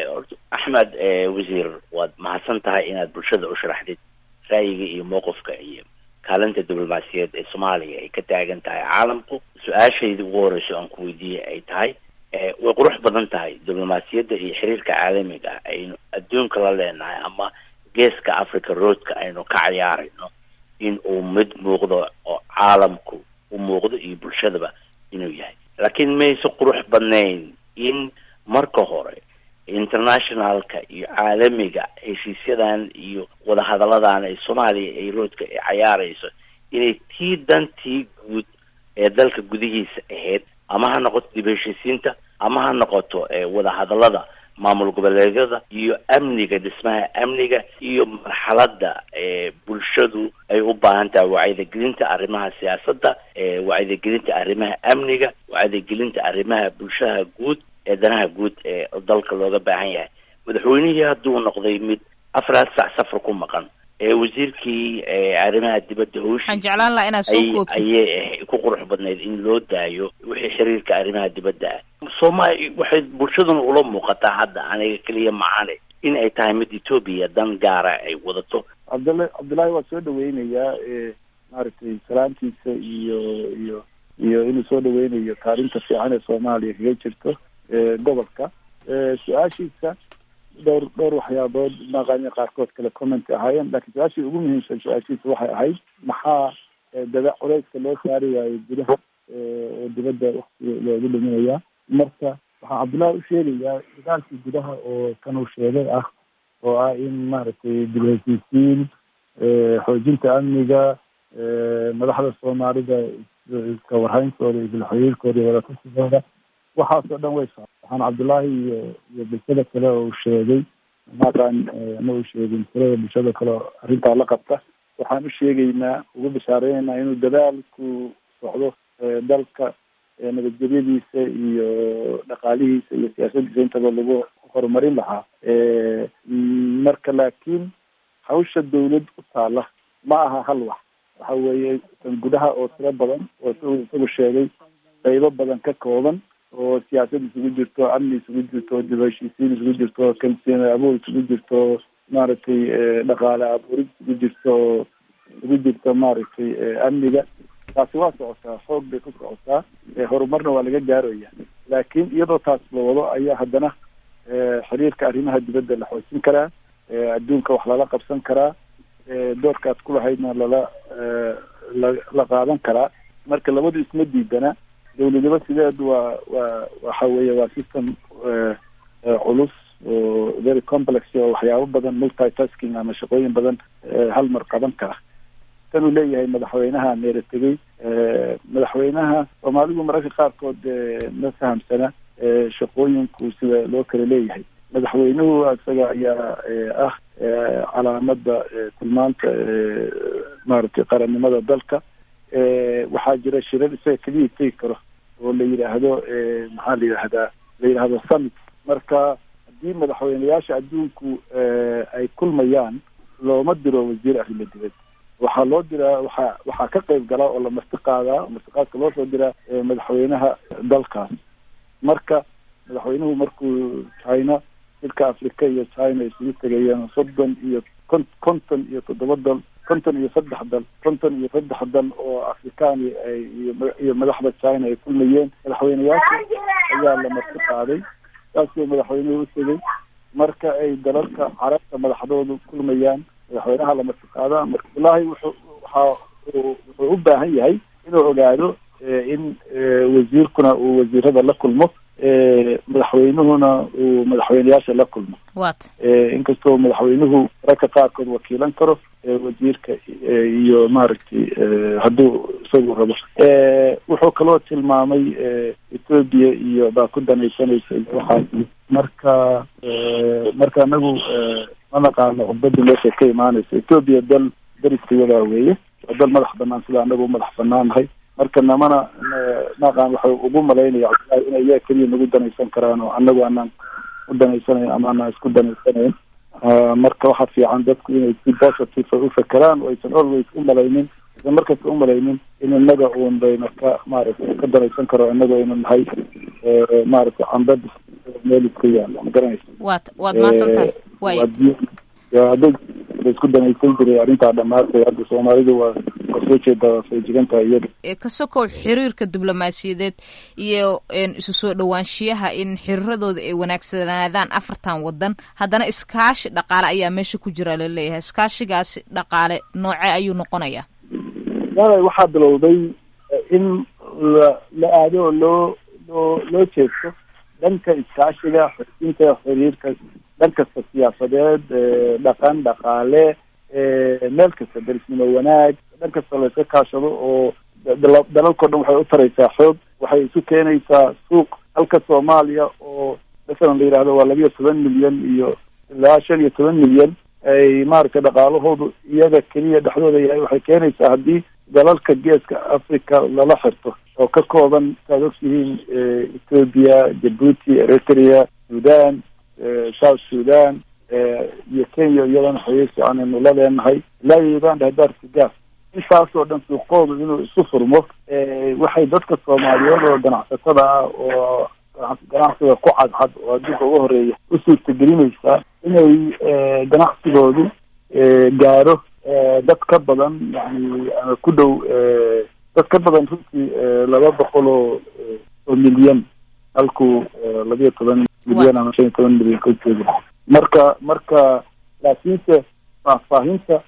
axmed wasiir waad mahadsan tahay inaad bulshada u sharaxdid ra'yiga iyo mowqifka iyo kaalinta diblomaasiyaed ee soomaaliya ay ka taagan tahay caalamku su-aashayda ugu horeyso aan ku weydiiyey ay tahay way qurux badan tahay diblomaasiyadda iyo xiriirka caalamiga ah aynu adduunka la leenahay ama geeska africa roadka aynu ka cayaarayno in uu mid muuqdo oo caalamku u muuqdo iyo bulshadaba inuu yahay laakiin mayse qurux badnayn in marka hore internationalka iyo caalamiga heshiisyadan iyo wadahadalladan ay soomaaliya ay roodka ay cayaarayso inay tii dantii guud ee dalka gudihiisa ahayd ama ha noqoto dib heshiisiinta ama ha noqoto wadahadallada maamul goboleedyada iyo amniga dhismaha amniga iyo marxaladda bulshadu ay u baahan tahay wacyigelinta arrimaha siyaasadda wacyigelinta arrimaha amniga wacyigelinta arrimaha bulshaha guud ee danaha guud ee dalka looga baahan yahay madaxweynihii hadduu noqday mid afraad sac safar ku maqan ee wasiirkii arrimaha dibadda howshi waxaan jeclaan lahaa inaad soo koobtid ayay ku qurux badnayd in loo daayo wixii xiriirka arrimaha dibadda ah soomaali waxay bulshaduna ula muuqataa hadda aniga keliya macane in ay tahay mid etoobiya dan gaara ay wadato cabdalla cabdullaahi waa soo dhaweynayaa maaragtay salaamtiisa iyo iyo iyo inuu soo dhaweynayo kaalinta fiican ee soomaaliya kaga jirto gobolka su-aashiisa dhowr dhowr waxyaabood maqaanya qaarkood kale comment ahaayeen laakiin su-aashii ugu muhiimsan su-aashiisa waxay ahayd maxaa dada culeyska loo saari waayo gudaha oo dibadda waktiga loogu dhiminayaa marka waxaan cabdullahi u sheegayaa dagaalkii gudaha oo kan uu sheegay ah oo ah in maaragtay dib heshiisiin xoojinta amniga madaxda soomaalida iska warhayntooda iyo bilxiriirkooda iyo wadatassigooda waxaasoo dhan way sa waxaan cabdullaahi iyo iyo bulshada kale oo uu sheegay maqan ma uu sheegin tirada bulshada kale oo arrintaa la qabta waxaan u sheegaynaa ugu bishaareynayna inuu dadaalku socdo dalka nabadgelyadiisa iyo dhaqaalihiisa iyo siyaasadiisa intaba lagu horumarin lahaa marka laakiin hawsha dawlad u taala ma aha hal wax waxa weeye tan gudaha oo tiro badan oo s isagu sheegay qaybo badan ka kooban oo siyaasad isugu jirto amni isugu jirto dib heshiisiin isugu jirto kalsooni abuur isugu jirto maaragtay dhaqaale abuurid isugu jirto isugu jirto maaragtay amniga taasi waa socotaa xoog bay ku socotaa horumarna waa laga gaaraya laakiin iyadoo taas la wado ayaa haddana xiriirka arrimaha dibadda la xoojin karaa adduunka wax lala qabsan karaa doorkaad ku lahaydna lala la la qaadan karaa marka labadu isma diidana dawladnimo sideedu waa waa waxa weeye waa system culus oo very complex oo waxyaabo badan multitasking ama shaqooyin badan hal mar qaban kara tan uu leeyahay madaxweynaha meera tegey madaxweynaha soomaalidu mararka qaarkood ma fahamsana shaqooyinku sida loo kala leeyahay madaxweynuhu isaga ayaa ah calaamada tilmaanta maaragtay qarannimada dalka waxaa jira shirar isaga keliya tegi karo oo la yidhaahdo maxaa la yidhahdaa la yidhaahdo summit marka haddii madaxweyneyaasha adduunku ay kulmayaan looma diro wasiir arrimo dibad waxaa loo diraa waxaa waxaa ka qayb galaa oo la marti qaadaa martiqaadka loo soo diraa madaxweynaha dalkaas marka madaxweynuhu markuu china dilka africa iyo china isugu tegayeen soddon iyo kon konton iyo toddoba dal konton iyo saddex dal konton iyo saddex dal oo afrikaan iyo madaxda china ay kulmayeen madaxweyneyaasha ayaa la marti qaaday saasuu madaxweynuhu u tegay marka ay dalalka carabta madaxdoodu kulmayaan madaxweynaha la marti qaadaa marka wallaahi wuxuu waxa wuxuu u baahan yahay inuu ogaado in wasiirkuna uu wasiirada la kulmo madaxweynuhuna uu madaxweyneyaasha la kulmo wat inkastoo madaxweynuhu ragka qaarkood wakiilan karo wasiirka iyo maaragtay hadduu isagu rabo wuxuu kaloo tilmaamay ethoobia iyo baa ku danaysanaysa iyo waxaas marka marka anagu ma naqaano cubadda meesha ka imaanaysa ethoobia dal dariskayadaa weeye waa dal madax banaan sida anagu madax banaannahay marka namana naqaan waxay ugu malaynaya cabdillahi inay iyaga keliya nagu danaysan karaan oo anagu anaan u danaysanayn ama anaan isku danaysanayn marka waxaa fiican dadku inay si positive u fakeraan oo aysan always u malaynin aysan markasta u malaynin in inaga uun bayna ka maaragtay ka danaysan karo inaga aynu nahay maaragtay cambad meel iska yaala ma garanaysa waad waad mahadsan tahay way hadday la isku danaysan jiray arrintaa dhamaatay hadda soomaalidu waa waa soo jeedaa feejigantaha iyada ka sokow xiriirka diblomaasiyadeed iyo isu soo dhowaanshiyaha in xiriiradooda ay wanaagsanaadaan afartan wadan haddana iskaashi dhaqaale ayaa meesha ku jira laleeyahay iskaashigaasi dhaqaale nooce ayuu noqonayaa wala waxaa bilowday in la la aado oo loo loo loo jeesto dhanka iskaashiga xoojinta xiriirka dhan kasta siyaasadeed dhaqan dhaqaale meel kasta derisnimo wanaag dhan kasta layska kaashado oo dalalkao dhan waxay u taraysaa xoog waxay isu keenaysaa suuq halka soomaaliya oo masalan la yidhahdo waa labiyo toban milyan iyo ilaa shan iyo toban milyan ay maaragtay dhaqaalahoodu iyaga keliya dhexdooda yahay waxay keenaysaa haddii dalalka geeska africa lala xirto oo ka kooban saad ogtihiin ethoopia jabuuti eritrea sudan south sudan iyo kenya iyadana xiriir fiican aynu la leenahay ilaa iyo uganda hadaarka gaas intaasoo dhan suuqoodu inuu isu furmo waxay dadka soomaaliyeed oo ganacsatada ah oo ganacsiga ku cadcad oo adduunka uga horeeya u suurtagelinaysaa inay ganacsigoodu gaaro dad ka badan yani ku dhow dad ka badan runtii laba boqol oo oo milyan halkuu labiyo toban milyan ama shan iyo toban milyan ka jooga marka marka laakiinse faahfaahinta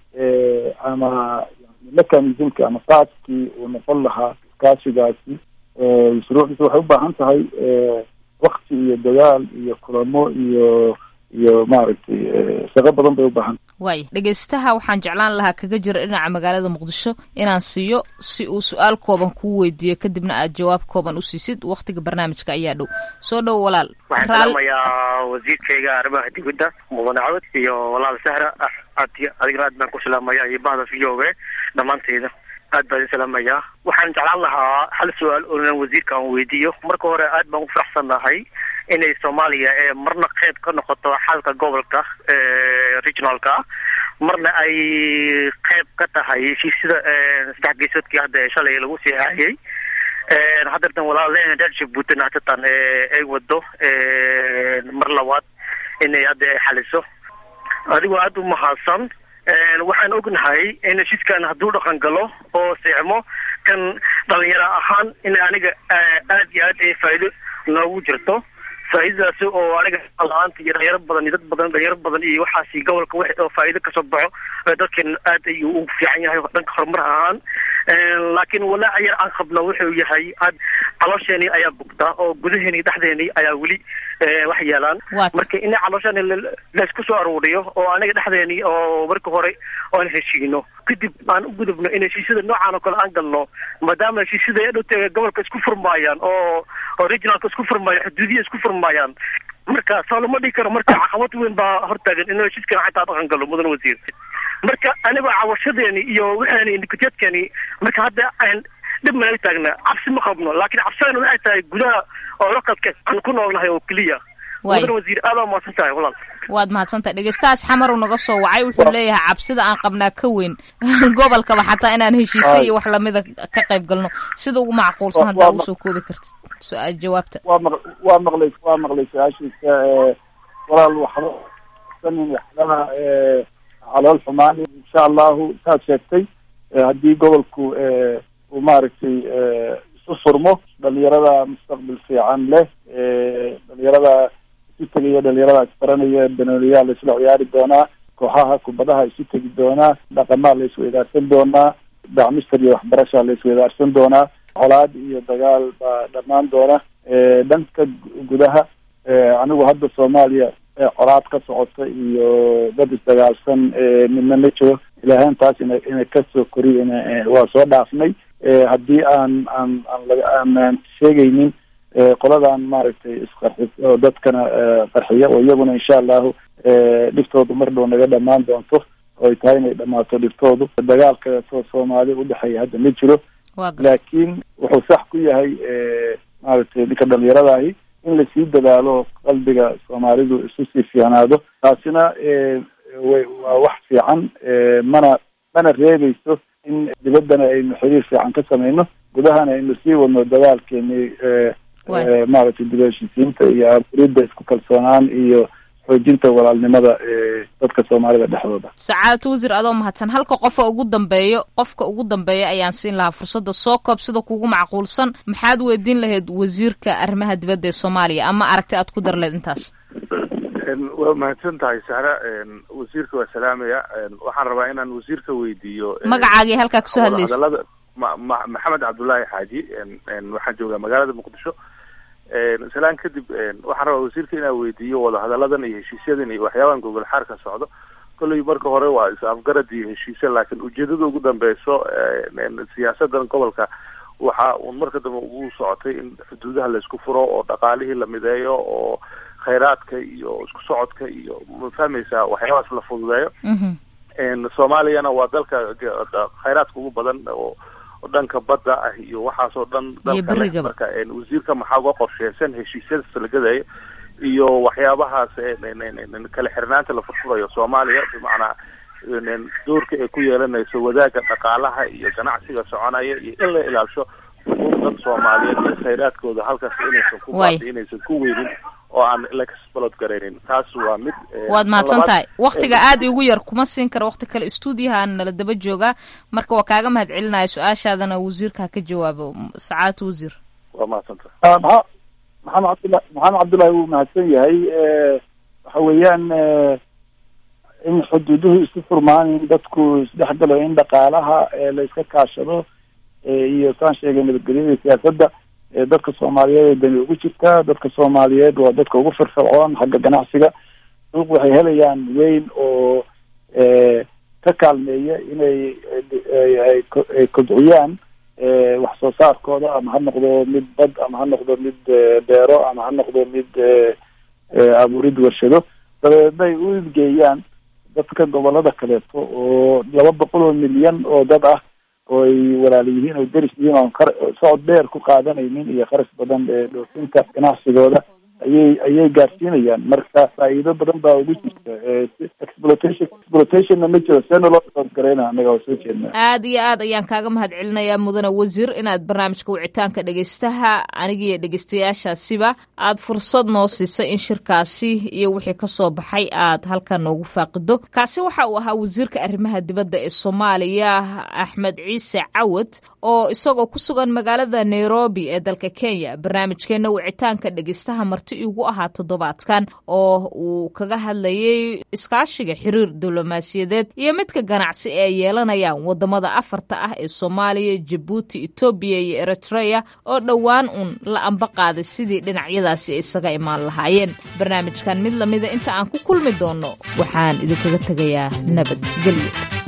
ama mechanismka ama qaadkii uu noqon lahaa iskaashigaasi shuruucdiisa waxay u baahan tahay wakti iyo dadaal iyo kulamo iyo iyo maaragtay shaqo badan bay u baahan waay dhegeystaha waxaan jeclaan lahaa kaga jira dhinaca magaalada muqdisho inaan siiyo si uu su-aal kooban kuu weydiiyo kadibna aad jawaab kooban u siisid waktiga barnaamijka ayaa dhow soo dhow walaal waxaan salaamayaa wasiirkayga arrimaha dibadda mudane cawad iyo walaal sahra aad adigana aad baan ku salaamaya iyo bahda v o a dhammaanteyda aad baan idin salaamayaa waxaan jeclaan lahaa hal su-aal oonan wasiirka aan weydiiyo marka hore aad baan ku faraxsannahay inay soomaaliya ee marna qeyb ka noqoto xalka gobolka regionalka marna ay qeyb ka tahay heshiisyada saddex geesoodkii hadda shalay lagu sii haayay haddeertan walaalena reer jabuutin hatatan ay wado mar labaad inay hadda ay xaliso adigoo aada u mahadsan waxaan ognahay in heshiiskan hadduu dhaqan galo oo seexmo kan dhalinyaro ahaan in aniga aad iyo aad ay faa'iido noogu jirto faa'iidadaasi oo aniga la-aanta iyo dhalinyaro badan iyo dad badan dhalinyaro badan iyo waxaasi gobolka wax oo faa'iido kasoo baxo dadkan aad ayuu ugu fiican yahay dhanka horumar ahaan laakiin walaaca yar aan qabno wuxuu yahay aad caloosheenii ayaa bugtaa oo gudaheeni dhexdeeni ayaa weli wax yeelaan marka in caloosheeni laysku soo aruuriyo oo aniga dhexdeeni oo marka hore oan heshiino kadib aan u gudubno in heshiisyada noocaan oo kale aan galno maadaama heshiisyada ee dhowta gobolka isku furmaayaan oo oo regionalka isku furmaayan xuduudiya isku furmaayaan marka soo lama dhigi karo marka caqabad weyn baa hortaagan in heshiiskan xataa dhaqan galo mudan wasiir marka aniga cawashadeeni iyo waxaani indikateedkani marka hadda aan dhib managa taagna cabsi ma qabno laakiin cabsidana waxay tahay gudaha oo localka aan ku noolnahay oo keliya mudan wasiir aad waa mahadsan tahay walaal waad mahadsantahay dhegeystahaas xamaru naga soo wacay wuxuu leeyahay cabsida aan qabnaa ka weyn gobolkaba xataa inaan heshiisay iyo wax lamida ka qayb galno sida ugu macquulsan haddaa ugu soo koobi kartid su-aal jawaabta waa maq waa maqlay waa maqlay su-aashiisa walaal waxba sanin waxbaha calool xumaan insha allahu saad sheegtay haddii gobolku uu maaragtay isu furmo dhalinyarada mustaqbal fiican leh dhalinyarada isu tegaya dhalinyarada isbaranaya banooniyaa la isla ciyaari doonaa kooxaha kubadaha isu tegi doonaa dhaqamaa la isweydaarsan doonaa dacmister iyo waxbarasha la isweydaarsan doonaa colaad iyo dagaal baa dhammaan doona dhanka gudaha anigu hadda soomaaliya colaad ka socota iyo dad isdagaalsan midna ma jiro ilaahan taas ina ina kasoo koriy waa soo dhaafnay haddii aan aan aan aan sheegaynin qoladan maaragtay isqarxis oo dadkana qarxiya oo iyaguna insha allahu dhiftoodu mar dhow naga dhamaan doonto oo ay tahay inay dhamaato dhiftoodu dagaalka soo soomaali udhexeeya hadda ma jiro laakiin wuxuu sax ku yahay maaragtay ninka dhalinyaradahi in lasii dadaalo qalbiga soomaalidu isu sii fiicnaado taasina way waa wax fiican mana mana reebeyso in dibaddana aynu xiriir fiican ka samayno gudahana aynu sii wadno dadaalkeeni maaragtay dib heshiisiinta iyo aburidda isku kalsoonaan iyo xoojinta walaalnimada ee dadka soomaalida dhexdooda sacaadatu wasiir adoo mahadsan halka qofa ugu dambeeyo qofka ugu dambeeya ayaan siin lahaa fursadda soo koob sida kugu macquulsan maxaad weydiin lahayd wasiirka arrimaha dibadda ee soomaaliya ama aragti aad ku dar leed intaas waa mahadsan tahay sahra wasiirka waa salaamaya waxaan rabaa inaan wasiirka weydiiyo magacaagii halkaa kasoo hadlaysa hadalada ma ma maxamed cabdullaahi xaaji waxaan joogaa magaalada muqdisho salaan kadib waxaan rabaa wasiirka inaan weydiiyo wadahadaladan iyo heshiisyadan iyo waxyaabahan gogol xaarka socdo kolley marka hore waa is-afgarad iyo heshiisya laakiin ujeedada ugu dambeyso siyaasadan gobolka waxa uun marka dambe ugu socotay in xuduudaha laisku furo oo dhaqaalihii la mideeyo oo khayraadka iyo isku socodka iyo ma fahmaysaa waxyaabahaas la fududeeyo soomaaliyana waa dalka khayraadka ugu badan oo dhanka badda ah iyo waxaasoo dhan dalka marka wasiirka maxaa uga qorsheysan heshiisyada salagadaya iyo waxyaabahaas kala xirnaanta la furfurayo soomaaliya bimacnaa doorka ay ku yeelanayso wadaaga dhaqaalaha iyo ganacsiga soconaya iyo in la ilaalisho xuquuqdan soomaaliyeed iyo khayraadkooda halkaas inaysan ku baadi inaysan ku weynin oo aan laxbalod garaynin taas waa mid waad mahadsan tahay waktiga aada igu yar kuma siin kara wakti kale stuudiyahaan nala daba joogaa marka waa kaaga mahad celinaya su-aashaadana wasiirka ha ka jawaabo sacaadatu wasiir waa mahadsan tahay maa maxamed cabdullah maxamed cabdullahi wuu mahadsan yahay waxa weeyaan in xuduuduhu isu furmaan in dadku isdhexgalo in dhaqaalaha la iska kaashado iyo saan sheegay nabadgelyada siyaasadda dadka soomaaliyeed ee dani ugu jirtaa dadka soomaaliyeed waa dadka ugu firfircoon xagga ganacsiga suuq waxay helayaan weyn oo ka kaalmeeya inay ay kobciyaan wax soo saarkooda ama ha noqdo mid bad ama ha noqdo mid beero ama ha noqdo mid abuurid warshado dabeedna ay u idgeeyaan dadka gobolada kaleeto oo laba boqol oo milyan oo dad ah oo ay walaala yihiin oo deris yihiin oon kar socod dheer ku qaadanaynin iyo kharash badan ee dhoofinta ganacsigooda ayay ayay gaarsiinayaan marka faa'iido badan baa ugu jirta exploitation exploitationna ma jiro seena loo soodgarayna annaga waa soo jeednaa aada iyo aad ayaan kaaga mahad celinayaa mudane wasiir inaad barnaamijka wicitaanka dhegeystaha anigiiyo dhegeystayaashaasiba aad fursad noo siisay in shirkaasi iyo wixii kasoo baxay aad halkan noogu faaqido kaasi waxa uu ahaa wasiirka arrimaha dibadda ee soomaaliya axmed ciise cawad oo isagoo ku sugan magaalada nairobi ee dalka kenya barnaamijkeena wicitaanka dhegeystaha marti igu ahaa toddobaadkan oo uu kaga hadlayay iskaashiga xiriir diblomaasiyadeed iyo midka ganacsi ee ay yeelanayaan wadamada afarta ah ee soomaaliya jabuuti etoobiya iyo eritrea oo dhowaan uun la amba qaaday sidii dhinacyadaasi ay isaga imaan lahaayeen barnaamijkan mid lamida inta aan ku kulmi doono waxaan idinkaga tegayaa nabadgelyo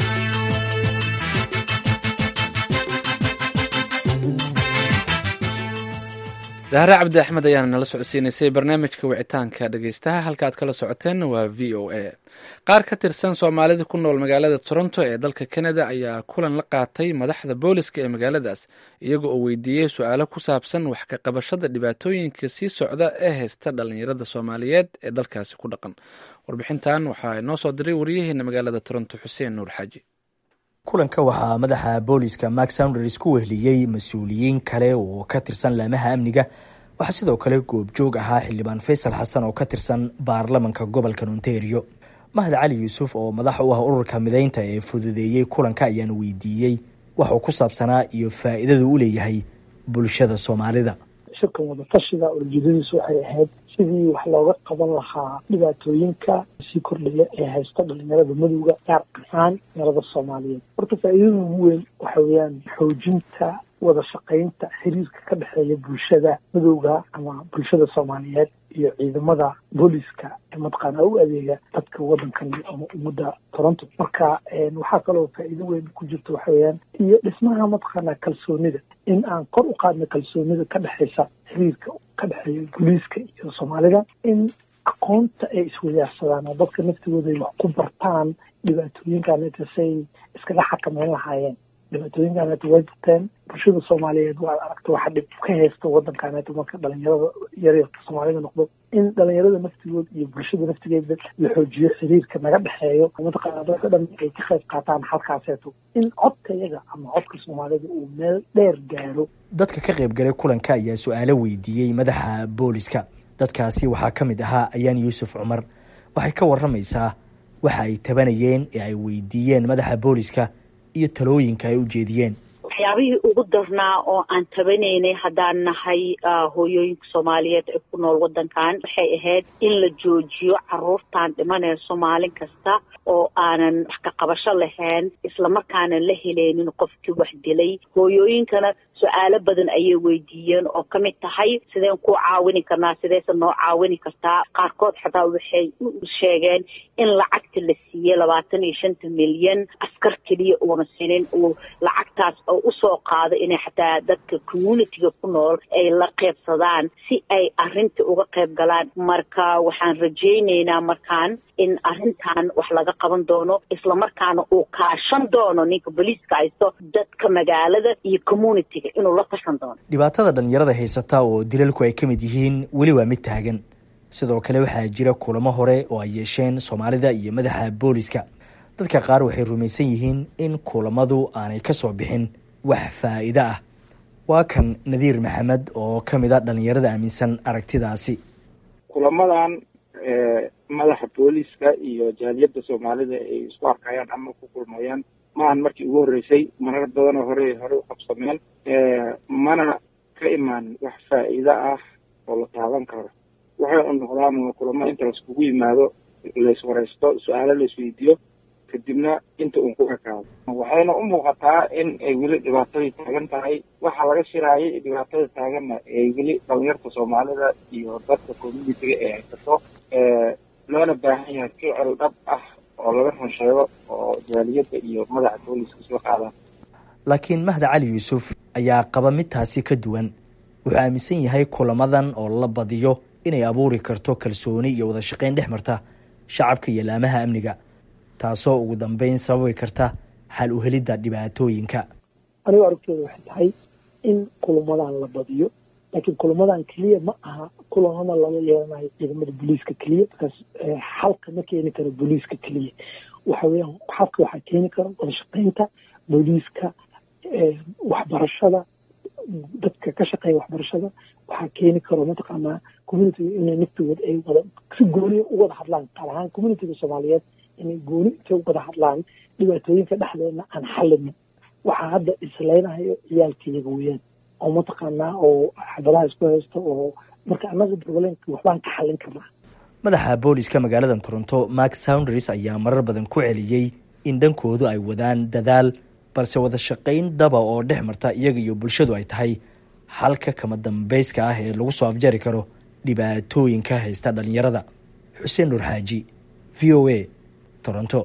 dahre cabdi axmed ayaana nala socodsiinaysay barnaamijka wicitaanka dhegeystaha halka aad kala socoteenna waa v o a qaar ka tirsan soomaalida ku nool magaalada toronto ee dalka canada ayaa kulan la qaatay madaxda booliska ee magaaladaas iyaga oo weydiiyey su-aalo ku saabsan wax ka qabashada dhibaatooyinka sii socda ee haysta dhalinyarada soomaaliyeed ee dalkaasi ku dhaqan warbixintan waxaa noo soo diray wariyaheena magaalada toronto xuseen nuur xaaji kulanka waxaa madaxa booliska mark sounders ku wehliyey mas-uuliyiin kale oo ka tirsan laamaha amniga waxaa sidoo kale goobjoog ahaa xildhibaan faysal xasan oo ka tirsan baarlamanka gobolka ontario mahad cali yuusuf oo madax u ah ururka mideynta ee fududeeyey kulanka ayaan weydiiyey waxuu ku saabsanaa iyo faa'iidadu u leeyahay bulshada soomaalida shirkan wadatashiga ujeedadiisu waxay ahayd sidii wax looga qaban lahaa dhibaatooyinka sii kordhaya ee haysta dhalinyarada madowga gaar ahaan dhalinyarada soomaaliyeed horta faa'iidada ugu weyn waxa weeyaan xoojinta wada shaqaynta xiriirka ka dhexeeya bulshada madowga ama bulshada soomaaliyeed iyo ciidamada booliska ee mataqaana u adeega dadka wadankan ama ummadda toronto marka waxaa kaloo faa'iido weyn ku jirta waxa weeyaan iyo dhismaha mataqaana kalsoonida in aan kor u qaadno kalsoonida ka dhexeysa xiriirka ka dhexeeya booliiska iyo soomaalida in aqoonta ay iswadaarsadaan oo dadka naftigooda ay wax ku bartaan dhibaatooyinkaaneta say iskaga xakameyn lahaayeen dhibaatooyinkaaneta way jirteen bulshada soomaaliyeed waa aragta waxa dhib ka haysta wadankaaneta marka dhalinyarada yaryarka soomaalida noqdo in dhalinyarada naftigooda iyo bulshada naftigeeda la xoojiyo xiriirka naga dhexeeyo mataqaana dadka dhan ay ka qayb qaataan halkaaseeto in codka yaga ama codka soomaalida uu meel dheer gaaro dadka ka qayb galay kulanka ayaa su-aalo weydiiyey madaxa booliska dadkaasi waxaa ka mid ahaa ayaan yuusuf cumar waxay ka waramaysaa waxa ay tabanayeen ee ay weydiiyeen madaxa booliska iyo talooyinka ay u jeediyeen waxyaabihii ugu darnaa oo aan tabanaynay haddaan nahay hooyooyinka soomaaliyeed ee ku nool waddankan waxay ahayd in la joojiyo caruurtan dhimanayso maalin kasta oo aanan wax ka qabasho lahayn islamarkaana la helaynin qofkii wax dilay hooyooyinkana su-aalo badan ayay weydiiyeen oo ka mid tahay sideen ku caawini karnaa sideese noo caawini kartaa qaarkood xataa waxay u sheegeen in lacagta la siiyey labaatan iyo shanta milyan askar keliya uuna sinin uu lacagtaas oo usoo qaado inay xataa dadka communitiga ku nool ay la qeybsadaan si ay arrinta uga qayb galaan marka waxaan rajaynaynaa markaan in arrintan wax laga qaban doono islamarkaana uu kaashan doono ninka boliiska haysto dadka magaalada iyo communitiga inuu la tashan doono dhibaatada dhalinyarada haysata oo dilalku ay ka mid yihiin weli waa mid taagan sidoo kale waxaa jira kulamo hore oo ay yeesheen soomaalida iyo madaxa booliska dadka qaar waxay rumaysan yihiin in kulamadu aanay ka soo bixin wax faa'iido ah waa kan nadiir maxamed oo ka mid a dhalinyarada aaminsan aragtidaasi kulamadan madaxa booliska iyo jaaliyadda soomaalida ay isku arkayaan ama ku kulmayaan maahan markii ugu horreysay marar badanoo hore hore u qabsameen mana ka imaan wax faa'iido ah oo la taaban karo waxay u noqdaan kulamo inta laiskugu yimaado laiswaraysto su-aalo laisweydiiyo kadibna inta uun ku ekaado waxayna u muuqataa in ay weli dhibaatadii taagan tahay waxa laga shiraayay dhibaatada taaganna ay weli dhalinyarta soomaalida iyo dadka communitiga ee haysato loona baahan yahay ficil dhab ah oo laga run sheego oo jaaliyadda iyo madaxa booliska soo qaadaan laakiin mahda cali yuusuf ayaa qaba midtaasi ka duwan wuxuu aaminsan yahay kulamadan oo la badiyo inay abuuri karto kalsooni iyo wada shaqayn dhex marta shacabka iyo laamaha amniga taasoo ugu dambeyn sababi karta xal u helidda dhibaatooyinka anigu aragtooda waxay tahay in kulamadan la badiyo laakiin kulamadan keliya ma aha kulamada lala yeelanayo ciidamada booliiska keliya markaas xalka ma keeni karo booliiska keliya waxa weeyaan xalka waxaa keeni kara wada shaqaynta booliiska waxbarashada dadka ka shaqeeya waxbarashada waxaa keeni karo mataqaanaa communitiga inay naftigood ay wada si gooniya u wada hadlaan qaar ahaan communitiga soomaaliyeed inay gooni intay u wada hadlaan dhibaatooyinka dhexdeedna aan xalinin waxaa hadda isleynahayo ciyaalkayaga weeyaan oo mataqaanaa oo xabadaha isku haysta oo marka annaga problemka waxbaan ka xallin karnaa madaxa booliska magaalada toronto mark sounders ayaa marar badan ku celiyey in dhankoodu ay wadaan dadaal balse wada shaqayn dhaba oo dhex marta iyaga iyo bulshadu ay tahay xalka kama dambayska ah ee lagu soo afjari karo dhibaatooyinka haysta dhalinyarada xuseen nuur xaaji v o a toronto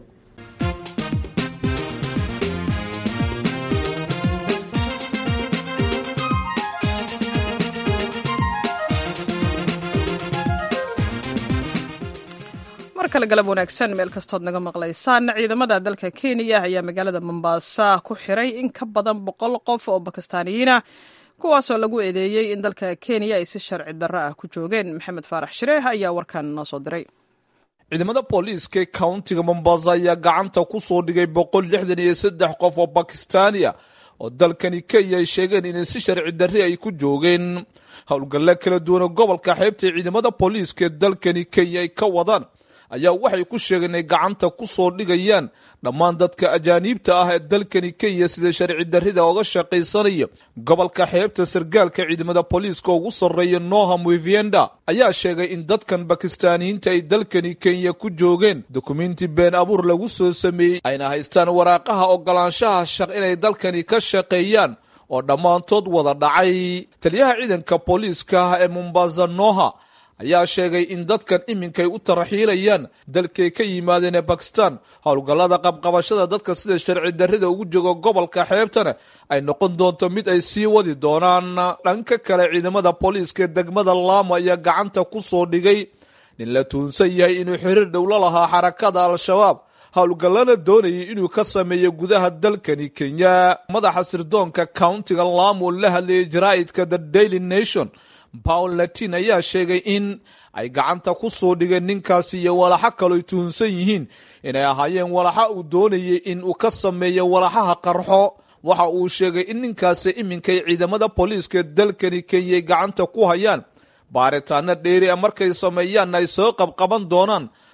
mar kale galab wanaagsan meel kastood naga maqlaysaan ciidamada dalka kenya ayaa magaalada mombaasa ku xiray in ka badan boqol qof oo bakistaaniyiin ah kuwaasoo lagu eedeeyey in dalka kenya ay si sharci darro ah ku joogeen maxamed faarax shireeh ayaa warkan noo soo diray ciidamada booliiska countiga mombasa ayaa gacanta ku soo dhigay boqol lixdan iyo saddex qof oo bakistaaniya oo dalkani kenya ay sheegeen inay si sharci darri ay ku joogeen howlgalle kala duwan oo gobolka xeebta ciidamada booliiska ee dalkani kenya ay ka wadaan ayaa waxay ku sheegeen inay gacanta ku soo dhigayaan dhammaan dadka ajaaniibta ah ee dalkani kenya sida sharci darrida oga shaqaysanaya gobolka xeebta sargaalka ciidamada booliiska ugu sarreeya noham wivienda ayaa sheegay in dadkan bakistaaniyiinta ay dalkani kenya ku joogeen dukumenti been abuur lagu soo sameeyey ayna haystaan waraaqaha ogolaanshaha shaq inay dalkani ka shaqeeyaan oo dhammaantood wada dhacay taliyaha ciidanka booliiska ah ee mombasa noha ayaa sheegay in dadkan iminkay u tarxiilayaan dalkay ka yimaadeen ee bakistan howlgallada qabqabashada dadka sida sharci darrida ugu jooga gobolka xeebtana ay noqon doonto mid ay sii wadi doonaan dhanka kale ciidamada booliiska ee degmada laamo ayaa gacanta ku soo dhigay nin la tuunsan yahay inuu xiriir dhowlo lahaa xarakada al-shabaab howlgallana doonayay inuu ka sameeyo gudaha dalkani kenya madaxa sirdoonka countiga laamo la hadlayay jaraa'idka the daily nation paul latin ayaa sheegay in ay gacanta ku soo dhigeen ninkaasi iyo walaxo kaloy tuhunsan yihiin inay ahaayeen walaxa uu doonayay in uu ka sameeyo walaxaha qarxo waxa uu sheegay in ninkaasi iminkay ciidamada booliiska dalkani kenya ay gacanta ku hayaan baaritaano dheeri a markay sameeyaanna ay soo qabqaban doonaan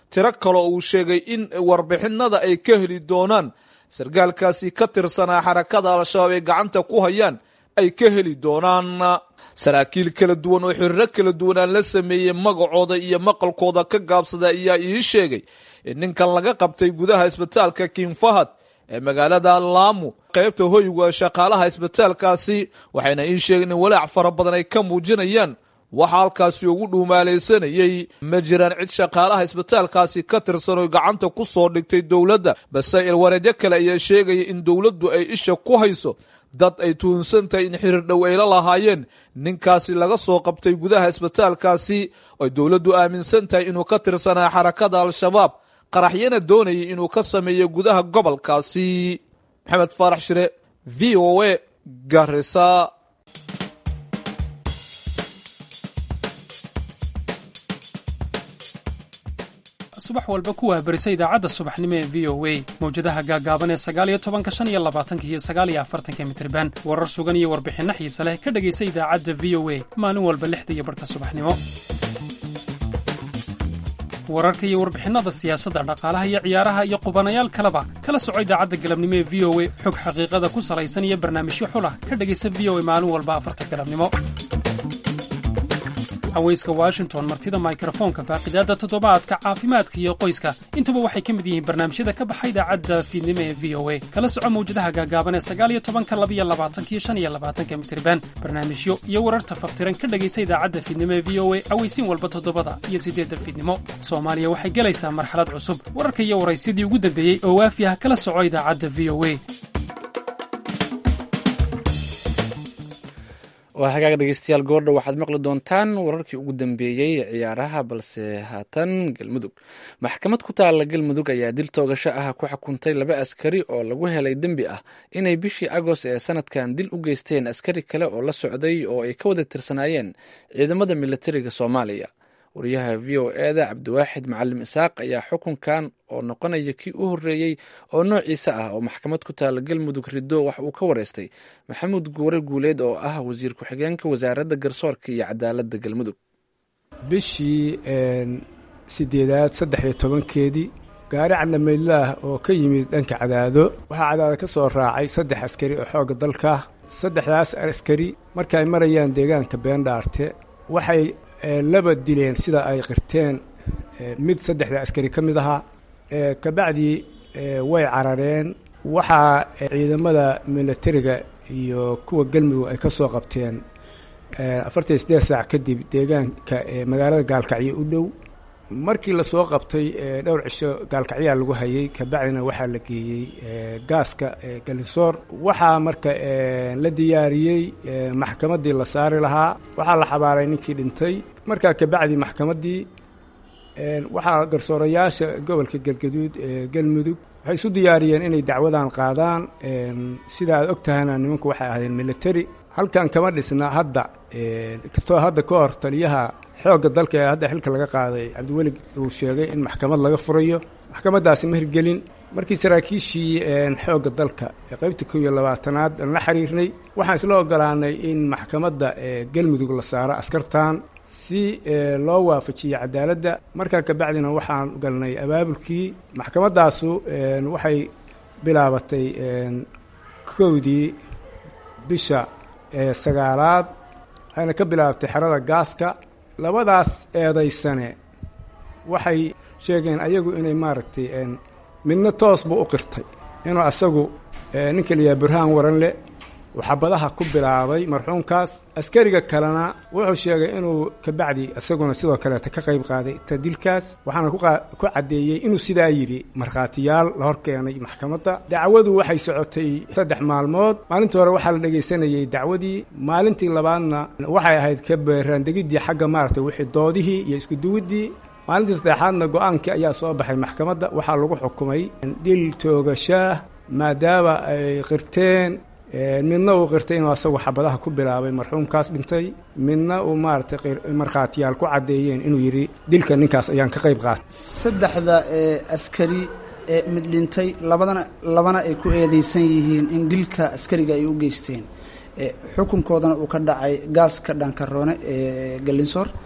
tiro kaloo uu sheegay in warbixinada ay ka heli doonaan sarkaalkaasi ka tirsanaa xarakada al-shabaab ay gacanta ku hayaan ay ka heli doonaan saraakiil kala duwan oo xiriiro kala duwan aan la sameeyey magacooda iyo maqalkooda ka gaabsada ayaa ii sheegay in ninkan laga qabtay gudaha isbitaalka king fahad ee magaalada laamu qaybta hoyga shaqaalaha isbitaalkaasi waxayna ii sheegeen in walaac fara badan ay ka muujinayaan waxaa halkaasi ugu dhuumaalaysanayey ma jiraan cid shaqaalaha isbitaalkaasi ka tirsan oo gacanta ku soo dhigtay dowladda balse ilwareedyo kale ayaa sheegaya in dowladdu ay isha ku hayso dad ay tuhunsan tahay in xiriir dhow ay la lahaayeen ninkaasi laga soo qabtay gudaha isbitaalkaasi oo dowladdu aaminsan tahay inuu ka tirsanaa xarakada al-shabaab qaraxyana doonayay inuu ka sameeyo gudaha gobolkaasi maxamed faarax shire v o a garisa subax walba kuwaa berisa idaacadda subaxnimo ee v o a mawjadaha gaaggaaban ee sagaaliyo tobanka shan iyo labaatanka iyo sagaaliyo afartanka mitriban warar sugan iyo warbixinno xiise leh ka dhegaysa idaacadda v o a maalin walba lixda iyo barhka subaxnimo wararka iyo warbixinnada siyaasadda dhaqaalaha iyo ciyaaraha iyo qubanayaal kaleba kala soco idaacadda galabnimo ee v o a xog xaqiiqada ku salaysan iyo barnaamijyo xulah ka dhegaysa v o a maalin walba afarta galabnimo haweyska washington martida mikrofoonka faaqidaadda toddobaadka caafimaadka iyo qoyska intuba waxay ka mid yihiin barnaamijyada ka baxa idaacadda fiidnimo ee v o a kala soco mawjadaha gaagaaban ee sagaaliyo tobanka labiyo labaatankiyo shan iyo labaatanka mitriban barnaamijyo iyo wararta faftiran ka dhegaysa idaacadda fiidnimo ee v o a aweysiin walba toddobada iyo siddeedda fiidnimo soomaaliya waxay gelaysaa marxalad cusub wararka iyo waraysyadii ugu dambeeyey oo waafi ah kala soco idaacadda v o a waa hagaaga dhegeystayaal goordha waxaad maqli doontaan wararkii ugu dambeeyey ciyaaraha balse haatan galmudug maxkamad ku taalla galmudug ayaa dil toogasho ah ku xukuntay laba askari oo lagu helay dembi ah inay bishii agost ee sanadkan dil u geysteen askari kale oo la socday oo ay ka wada tirsanaayeen ciidamada militariga soomaaliya wariyaha v o eda cabdiwaaxid macalim isaaq ayaa xukunkan oo noqonaya kii u horreeyey oo noociisa ah oo maxkamad ku taalla galmudug riddo wax uu ka wareystay maxamuud guure guuleed oo ah wasiir ku-xigeenka wasaaradda garsoorka iyo cadaaladda galmudug bishii sideedaad saddex iyo tobankeedii gaari cadlamaydlaah oo ka yimid dhanka cadaado waxaa cadaado ka soo raacay saddex askari oo xoogga dalka saddexdaas askari marka ay marayaan deegaanka beendhaarte waxay laba dileen sida ay qirteen mid saddexda askari ka mid ahaa kabacdii way carareen waxaa ciidamada militariga iyo kuwa galmudug ay ka soo qabteen afartan sideed saac kadib deegaanka magaalada gaalkacyo u dhow markii lasoo qabtay dhowr cisho gaalkacyaa lagu hayay kabacdina waxaa la geeyey gaaska galisoor waxaa marka la diyaariyey maxkamaddii la saari lahaa waxaa la xabaaray ninkii dhintay markaa kabacdi maxkamaddii waxaa garsoorayaasha gobolka galgaduud ee galmudug waxay isu diyaariyeen inay dacwadan qaadaan sida aad og tahayna nimanku waxay ahaydeen military halkan kama dhisna hadda kastoo hadda ka hor taliyaha xoogga dalka ee hadda xilka laga qaaday cabdiweli uu sheegay in maxkamad laga furayo maxkamaddaasi ma hirgelin markii saraakiishii xoogga dalka ee qaybta kow iyo labaatanaad aan la xiriirnay waxaan isla ogolaanay in maxkamadda galmudug la saaro askartan si loo waafajiyo cadaaladda markaa kabacdina waxaan galnay abaabulkii maxkamaddaasu waxay bilaabatay kowdii bisha sagaalaad waxayna ka bilaabatay xerada gaaska labadaas eedaysane waxay sheegeen ayagu inay maaragtay midna toos buu u qirtay inuu asagu ninka layaha burhaan waranle uu xabadaha ku bilaabay marxuumkaas askariga kalena wuxuu sheegay inuu kabacdi isaguna sidoo kaleeta ka qayb qaaday tadilkaas waxaana ku caddeeyey inuu sidaa yidhi markhaatiyaal la hor keenay maxkamadda dacwadu waxay socotay saddex maalmood maalintii hore waxaa la dhegaysanayey dacwadii maalintii labaadna waxay ahayd ka beeraandegiddii xagga maaragtay wixii doodihii iyo iskuduwiddii maalintii saddexaadna go-aankii ayaa soo baxay maxkamadda waxaa lagu xukumay dil toogashaah maadaama ay qirteen midna uu qirtay inuu asagu xabadaha ku bilaabay marxuumkaas dhintay midna uu maaragtay markhaatiyaal ku caddeeyeen inuu yidhi dilka ninkaas ayaan ka qayb qaatay saddexda askari ee mid dhintay labadana labana ay ku eedeysan yihiin in dilka askariga ay u geysteen xukunkoodana uu ka dhacay gaaska dhankaroone ee galinsoor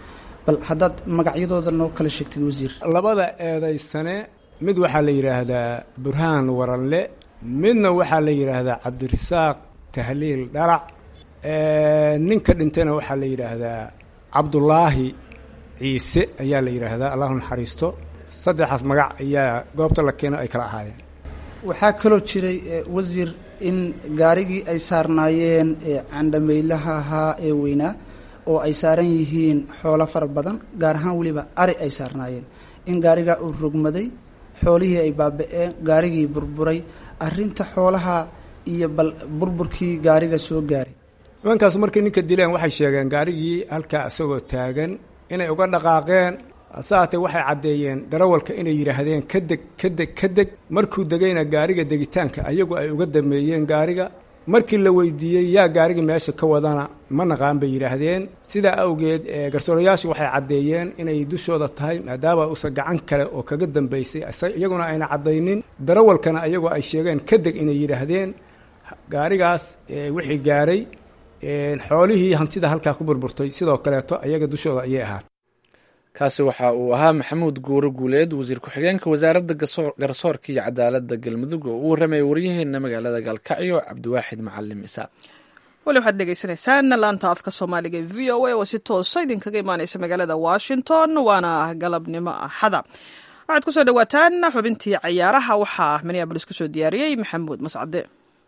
bal haddaad magacyadooda noo kala sheegtid wasiir labada eedaysane mid waxaa la yidhaahdaa burhaan waranle midna waxaa la yidhaahdaa cabdirasaaq tahliil dharac ninka dhintayna waxaa la yidhaahdaa cabdulaahi ciise ayaa la yidhaahdaa allahu naxariisto saddexaas magac ayaa goobta la keeno ay kala ahaayeen waxaa kaloo jiray wasiir in gaarigii ay saarnaayeen candhameylaha ahaa ee weynaa oo ay saaran yihiin xoolo fara badan gaar ahaan weliba ari ay saarnaayeen in gaarigaa uu rogmaday xoolihii ay baaba-een gaarigii burburay arinta xoolaha iyo bal burburkii gaariga soo gaaray nimankaas markay ninka dileen waxay sheegeen gaarigii halkaa isagoo taagan inay uga dhaqaaqeen hase haatee waxay caddeeyeen darawalka inay yidhaahdeen ka deg ka deg ka deg markuu degayna gaariga degitaanka ayagu ay uga dameeyeen gaariga markii la weydiiyey yaa gaarigii meesha ka wadana ma naqaan bay yidhaahdeen sidaa awgeed garsoorayaashu waxay caddeeyeen inay dushooda tahay maadaama uusan gacan kale oo kaga dambaysay iyaguna ayna caddaynin darawalkana ayagoo ay sheegeen ka deg inay yidhaahdeen gaarigaas wixii gaaray xoolihii hantida halkaa ku burburtay sidoo kaleeto ayaga dushooda ayay ahaat kaasi waxa uu ahaa maxamuud guuro guuleed wasiir ku-xigeenka wasaaradda garsoorka iyo cadaaladda galmudug oo u warramayay waryaheena magaalada gaalkacyo cabdiwaaxid macalim isaa weli waxaad dhegeysanaysaan laanta afka soomaaliga e v o a oo si toosa idinkaga imaaneysa magaalada washington waana galabnimo axada waxaad kusoo dhawaataan xubintii cayaaraha waxaa minneabolis kusoo diyaariyey maxamuud mascade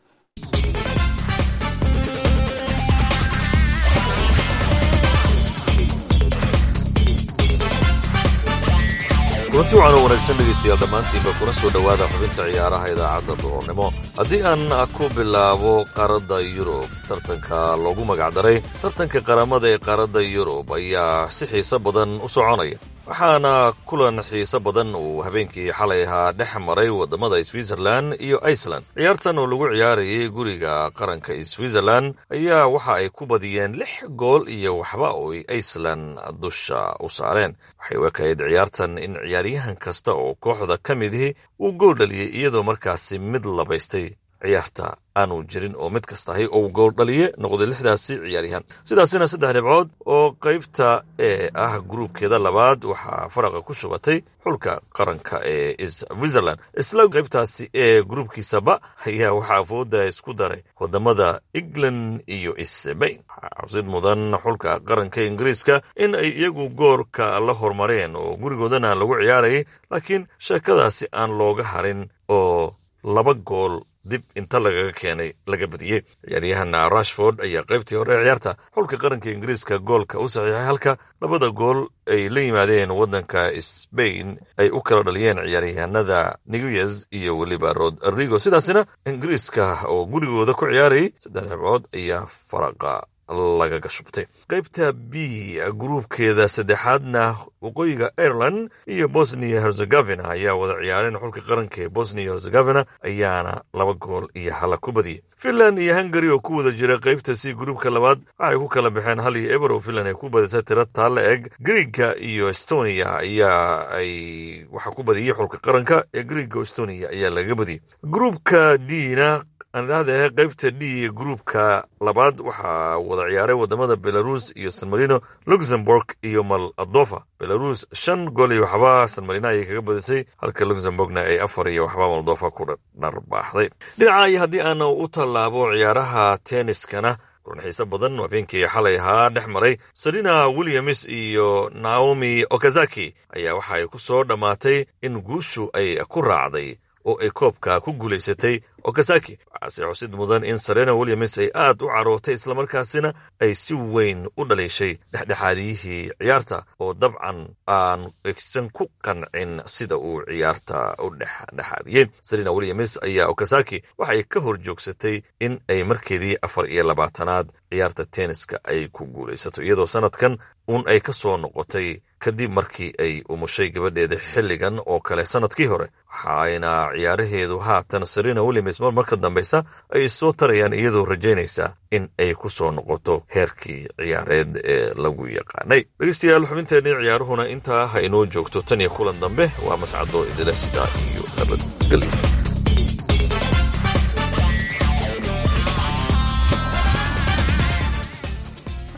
kulanti waxaan u wanaagsan dhegaystayaal dhammaantiinba kuna soo dhowaada xubinta ciyaaraha idaacadda duhurnimo haddii aan ku bilaabo qaaradda yurub tartanka loogu magacdaray tartanka qaramada ee qaaradda yurub ayaa si xiise badan u soconaya waxaana kulan xiise badan uu habeenkii xalay ahaa dhex maray waddamada switzerlan iyo iceland ciyaartan oo lagu ciyaarayay guriga qaranka switzerlan ayaa waxa ay ku badiyeen lix gool iyo waxba oo ay iceland dusha u saareen waxay u ekayd ciyaartan in ciyaaryahan kasta oo kooxda ka midihi uu gool dhaliyey iyadoo markaasi mid labaystay ciyaarta aanu jirin oo mid kastahay ou gool dhaliye noqday lixdaasi ciyaaryahan sidaasina saddex dhibcood oo qaybta ee ah gruubkeeda labaad waxaa faraqa ku shubatay xulka qaranka ee switzerland isla qaybtaasi ee gruubkiisaba ayaa waxaa fooda isku daray wadamada england iyo sbain waxaa cabsid mudan xulka qaranka ingiriiska in ay iyagu goorka la hormareen oo gurigoodana lagu ciyaarayay laakiin sheekadaasi aan looga harin oo laba gool dib inta lagaga keenay laga badiyey ciyaaryahan rashford ayaa qaybtii hore ee ciyaarta xulka qaranka ingiriiska goolka u saxiixay halka labada gool ay la yimaadeen waddanka sbain ay u kala dhaliyeen ciyaaryahanada niguez iyo weliba rodrigo sidaasina ingiriiska oo gurigooda ku ciyaarayay saddex dhibcood ayaa faraqa lagaga shubtay qaybta b gruubkeeda saddexaadna waqooyiga ireland iyo bosnia herzegovina ayaa wada ciyaareen xulka qaranka ee bosnia herzegovina ayaana laba gool iyo hala ku badiyey finland iyo hungari oo ku wada jira qaybta c gruubka labaad waxay ku kala baxeen hal iyo eber oo finland ay ku badisay tiro taalla eg griega iyo estonia ayaa ay waxaa ku badiyey xulka qaranka ee griega estonia ayaa laga badiyey gruubka dna aan idhahdahe qaybta d gruubka labaad waxaa wada ciyaaray wadamada belarus iyo san marino luxemburg iyo moldova belarus shan gool iyo waxba san marino ayay kaga badisay halka luxemburgna ay afar iyo waxba moldova ku dharbaaxday dhinaca iyo haddii aan u tallaabo ciyaaraha tenniskana kulan xiise badan habeenkii xalay ahaa dhex maray serena williams iyo naomi okazaki ayaa waxa ay ku soo dhammaatay in guushu ay ku raacday oo ay koobka ku guulaysatay okazaki waxaase xusid mudan in serena williams ay aad u carootay islamarkaasina ay si weyn u dhaliishay dhexdhexaadiyihii ciyaarta oo dabcan aan egsan ku qancin sida uu ciyaarta u dhexdhexaadiyey serena williams ayaa okazaki waxay ka hor joogsatay in ay markeedii afar iyo labaatanaad ciyaarta tenniska ay ku guulaysato iyadoo sanadkan uun ay ka soo noqotay kadib markii ay umushay gabadheeda xilligan oo kale sanadkii hore waxaayna ciyaaraheedu haatan serena williams mar marka dambeysa ay soo tarayaan iyadoo rajaynaysa in ay ku soo noqoto heerkii ciyaareed ee lagu yaqaanay dhegeystayaal xubinteennii ciyaaruhuna intaa ha inoo joogto tan iyo kulan dambe waa mascado idila sidaa iyo nabadgelyo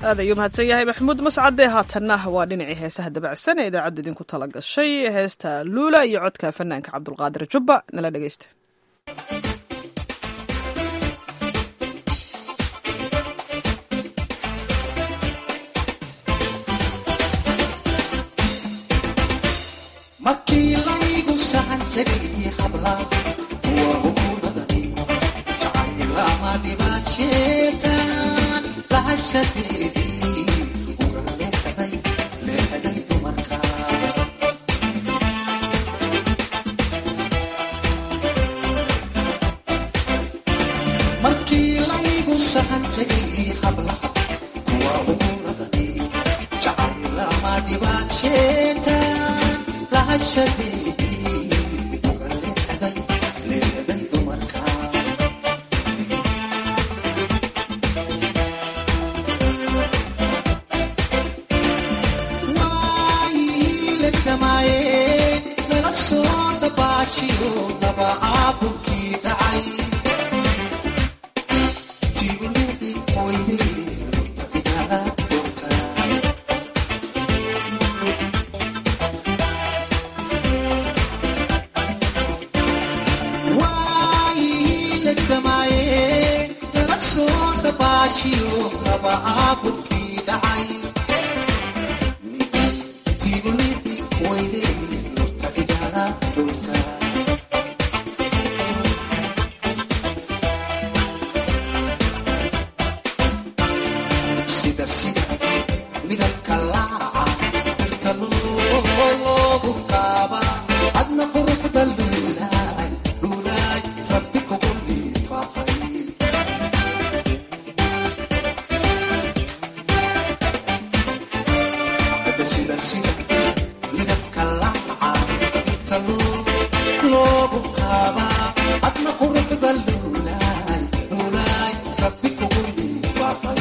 aad ayuu mahadsan yahay maxamuud mascade haatanna waa dhinacii heesaha dabacsan ee idaacaddu idinku tala gashay heesta luula iyo codka fanaanka cabdulqaadir jubba nala dhegeysta markii laygu sahan tegay habla kuwa hukuumadani jacaylama dhibaad sheegaan lahashadeedii uga leexday leexday dumarka markii laygu sahan tegay hablaha kuwa hukuumadani jacaylama dhibaad sheegaan lahashadeedii uga leexday leexday dumarka waayilagdamaaye nala soo dabaashiyo daba aabulkii dhacay tibulidi weyde igala doortaa waayilagdamaaye nala soo dabaashiyo daba aabulkii dhacay tibulidi weyde igala doortaa sida sida midabka laaca dhirta loogu kaaba adna quruxda luulaay luulaay rabbi kugu liifaaqay sida sida midabka laaca dhirta loogu kaaba adna quruxda luulaay luulaay rabbi kugu liifaaqay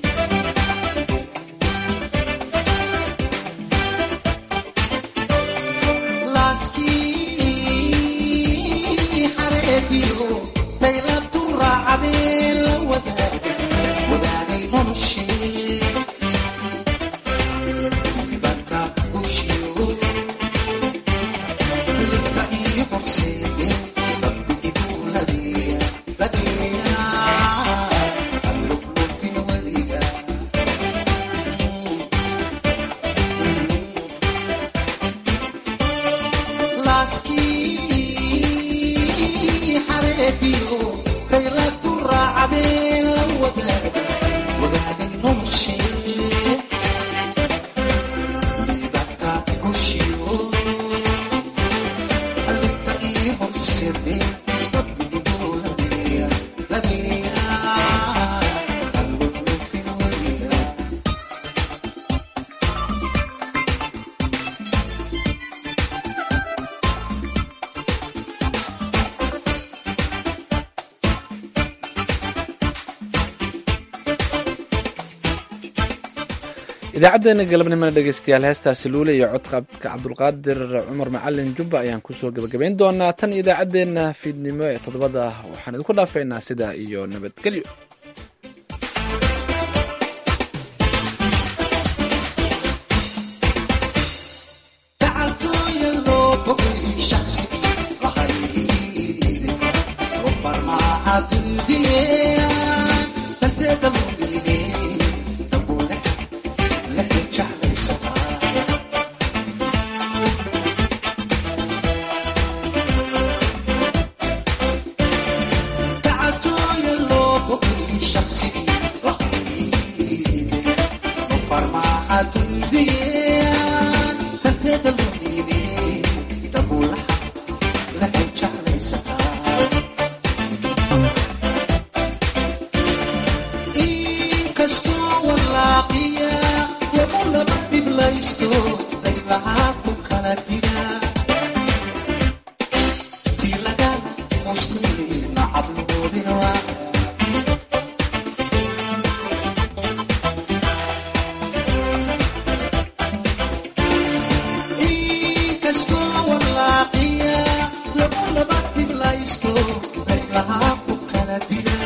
laaskii xareediyo daylabtu raacadee la wadaagay wadaagay noloshee dibanta gushiyo libta iyo horseede rabbi igu ladeeya ladeeya alluflufin weliga laaskii xareediyo daylabtu raacadee la wadaagay wadaagay noloshee libata gushiyo libta iyo horseede rabbi igu ladeeya ladeeya alluflufin weliga idaacaddeenna galabnimona dhegeystayaal heestaasi luule iyo codqabka cabdulqaadir cumar macalin jubba ayaan kusoo gebagabayn doonaa tan idaacaddeenna fiidnimo ee toddobada waxaan idinku dhaafaynaa sidaa iyo nabadgelyo gacaltooya loo bogay shaqsigii lahayde lo farmaaca dunidiyea danteeda mumiine dambuune lehe jeclaysataa gacaltooya loo bogay shaqsigii lahayde lo farmaaca dunidiyea danteeda mumiine dambuulaha lehe jeclaysataa inkastoo walaaqiya lagu laba dhiblaysto layslahaa ku kala dira tii laga hostuli nacabloodina waa inkastoo walaaqiya lagu laba dhiblaysto layslahaa ku kala dira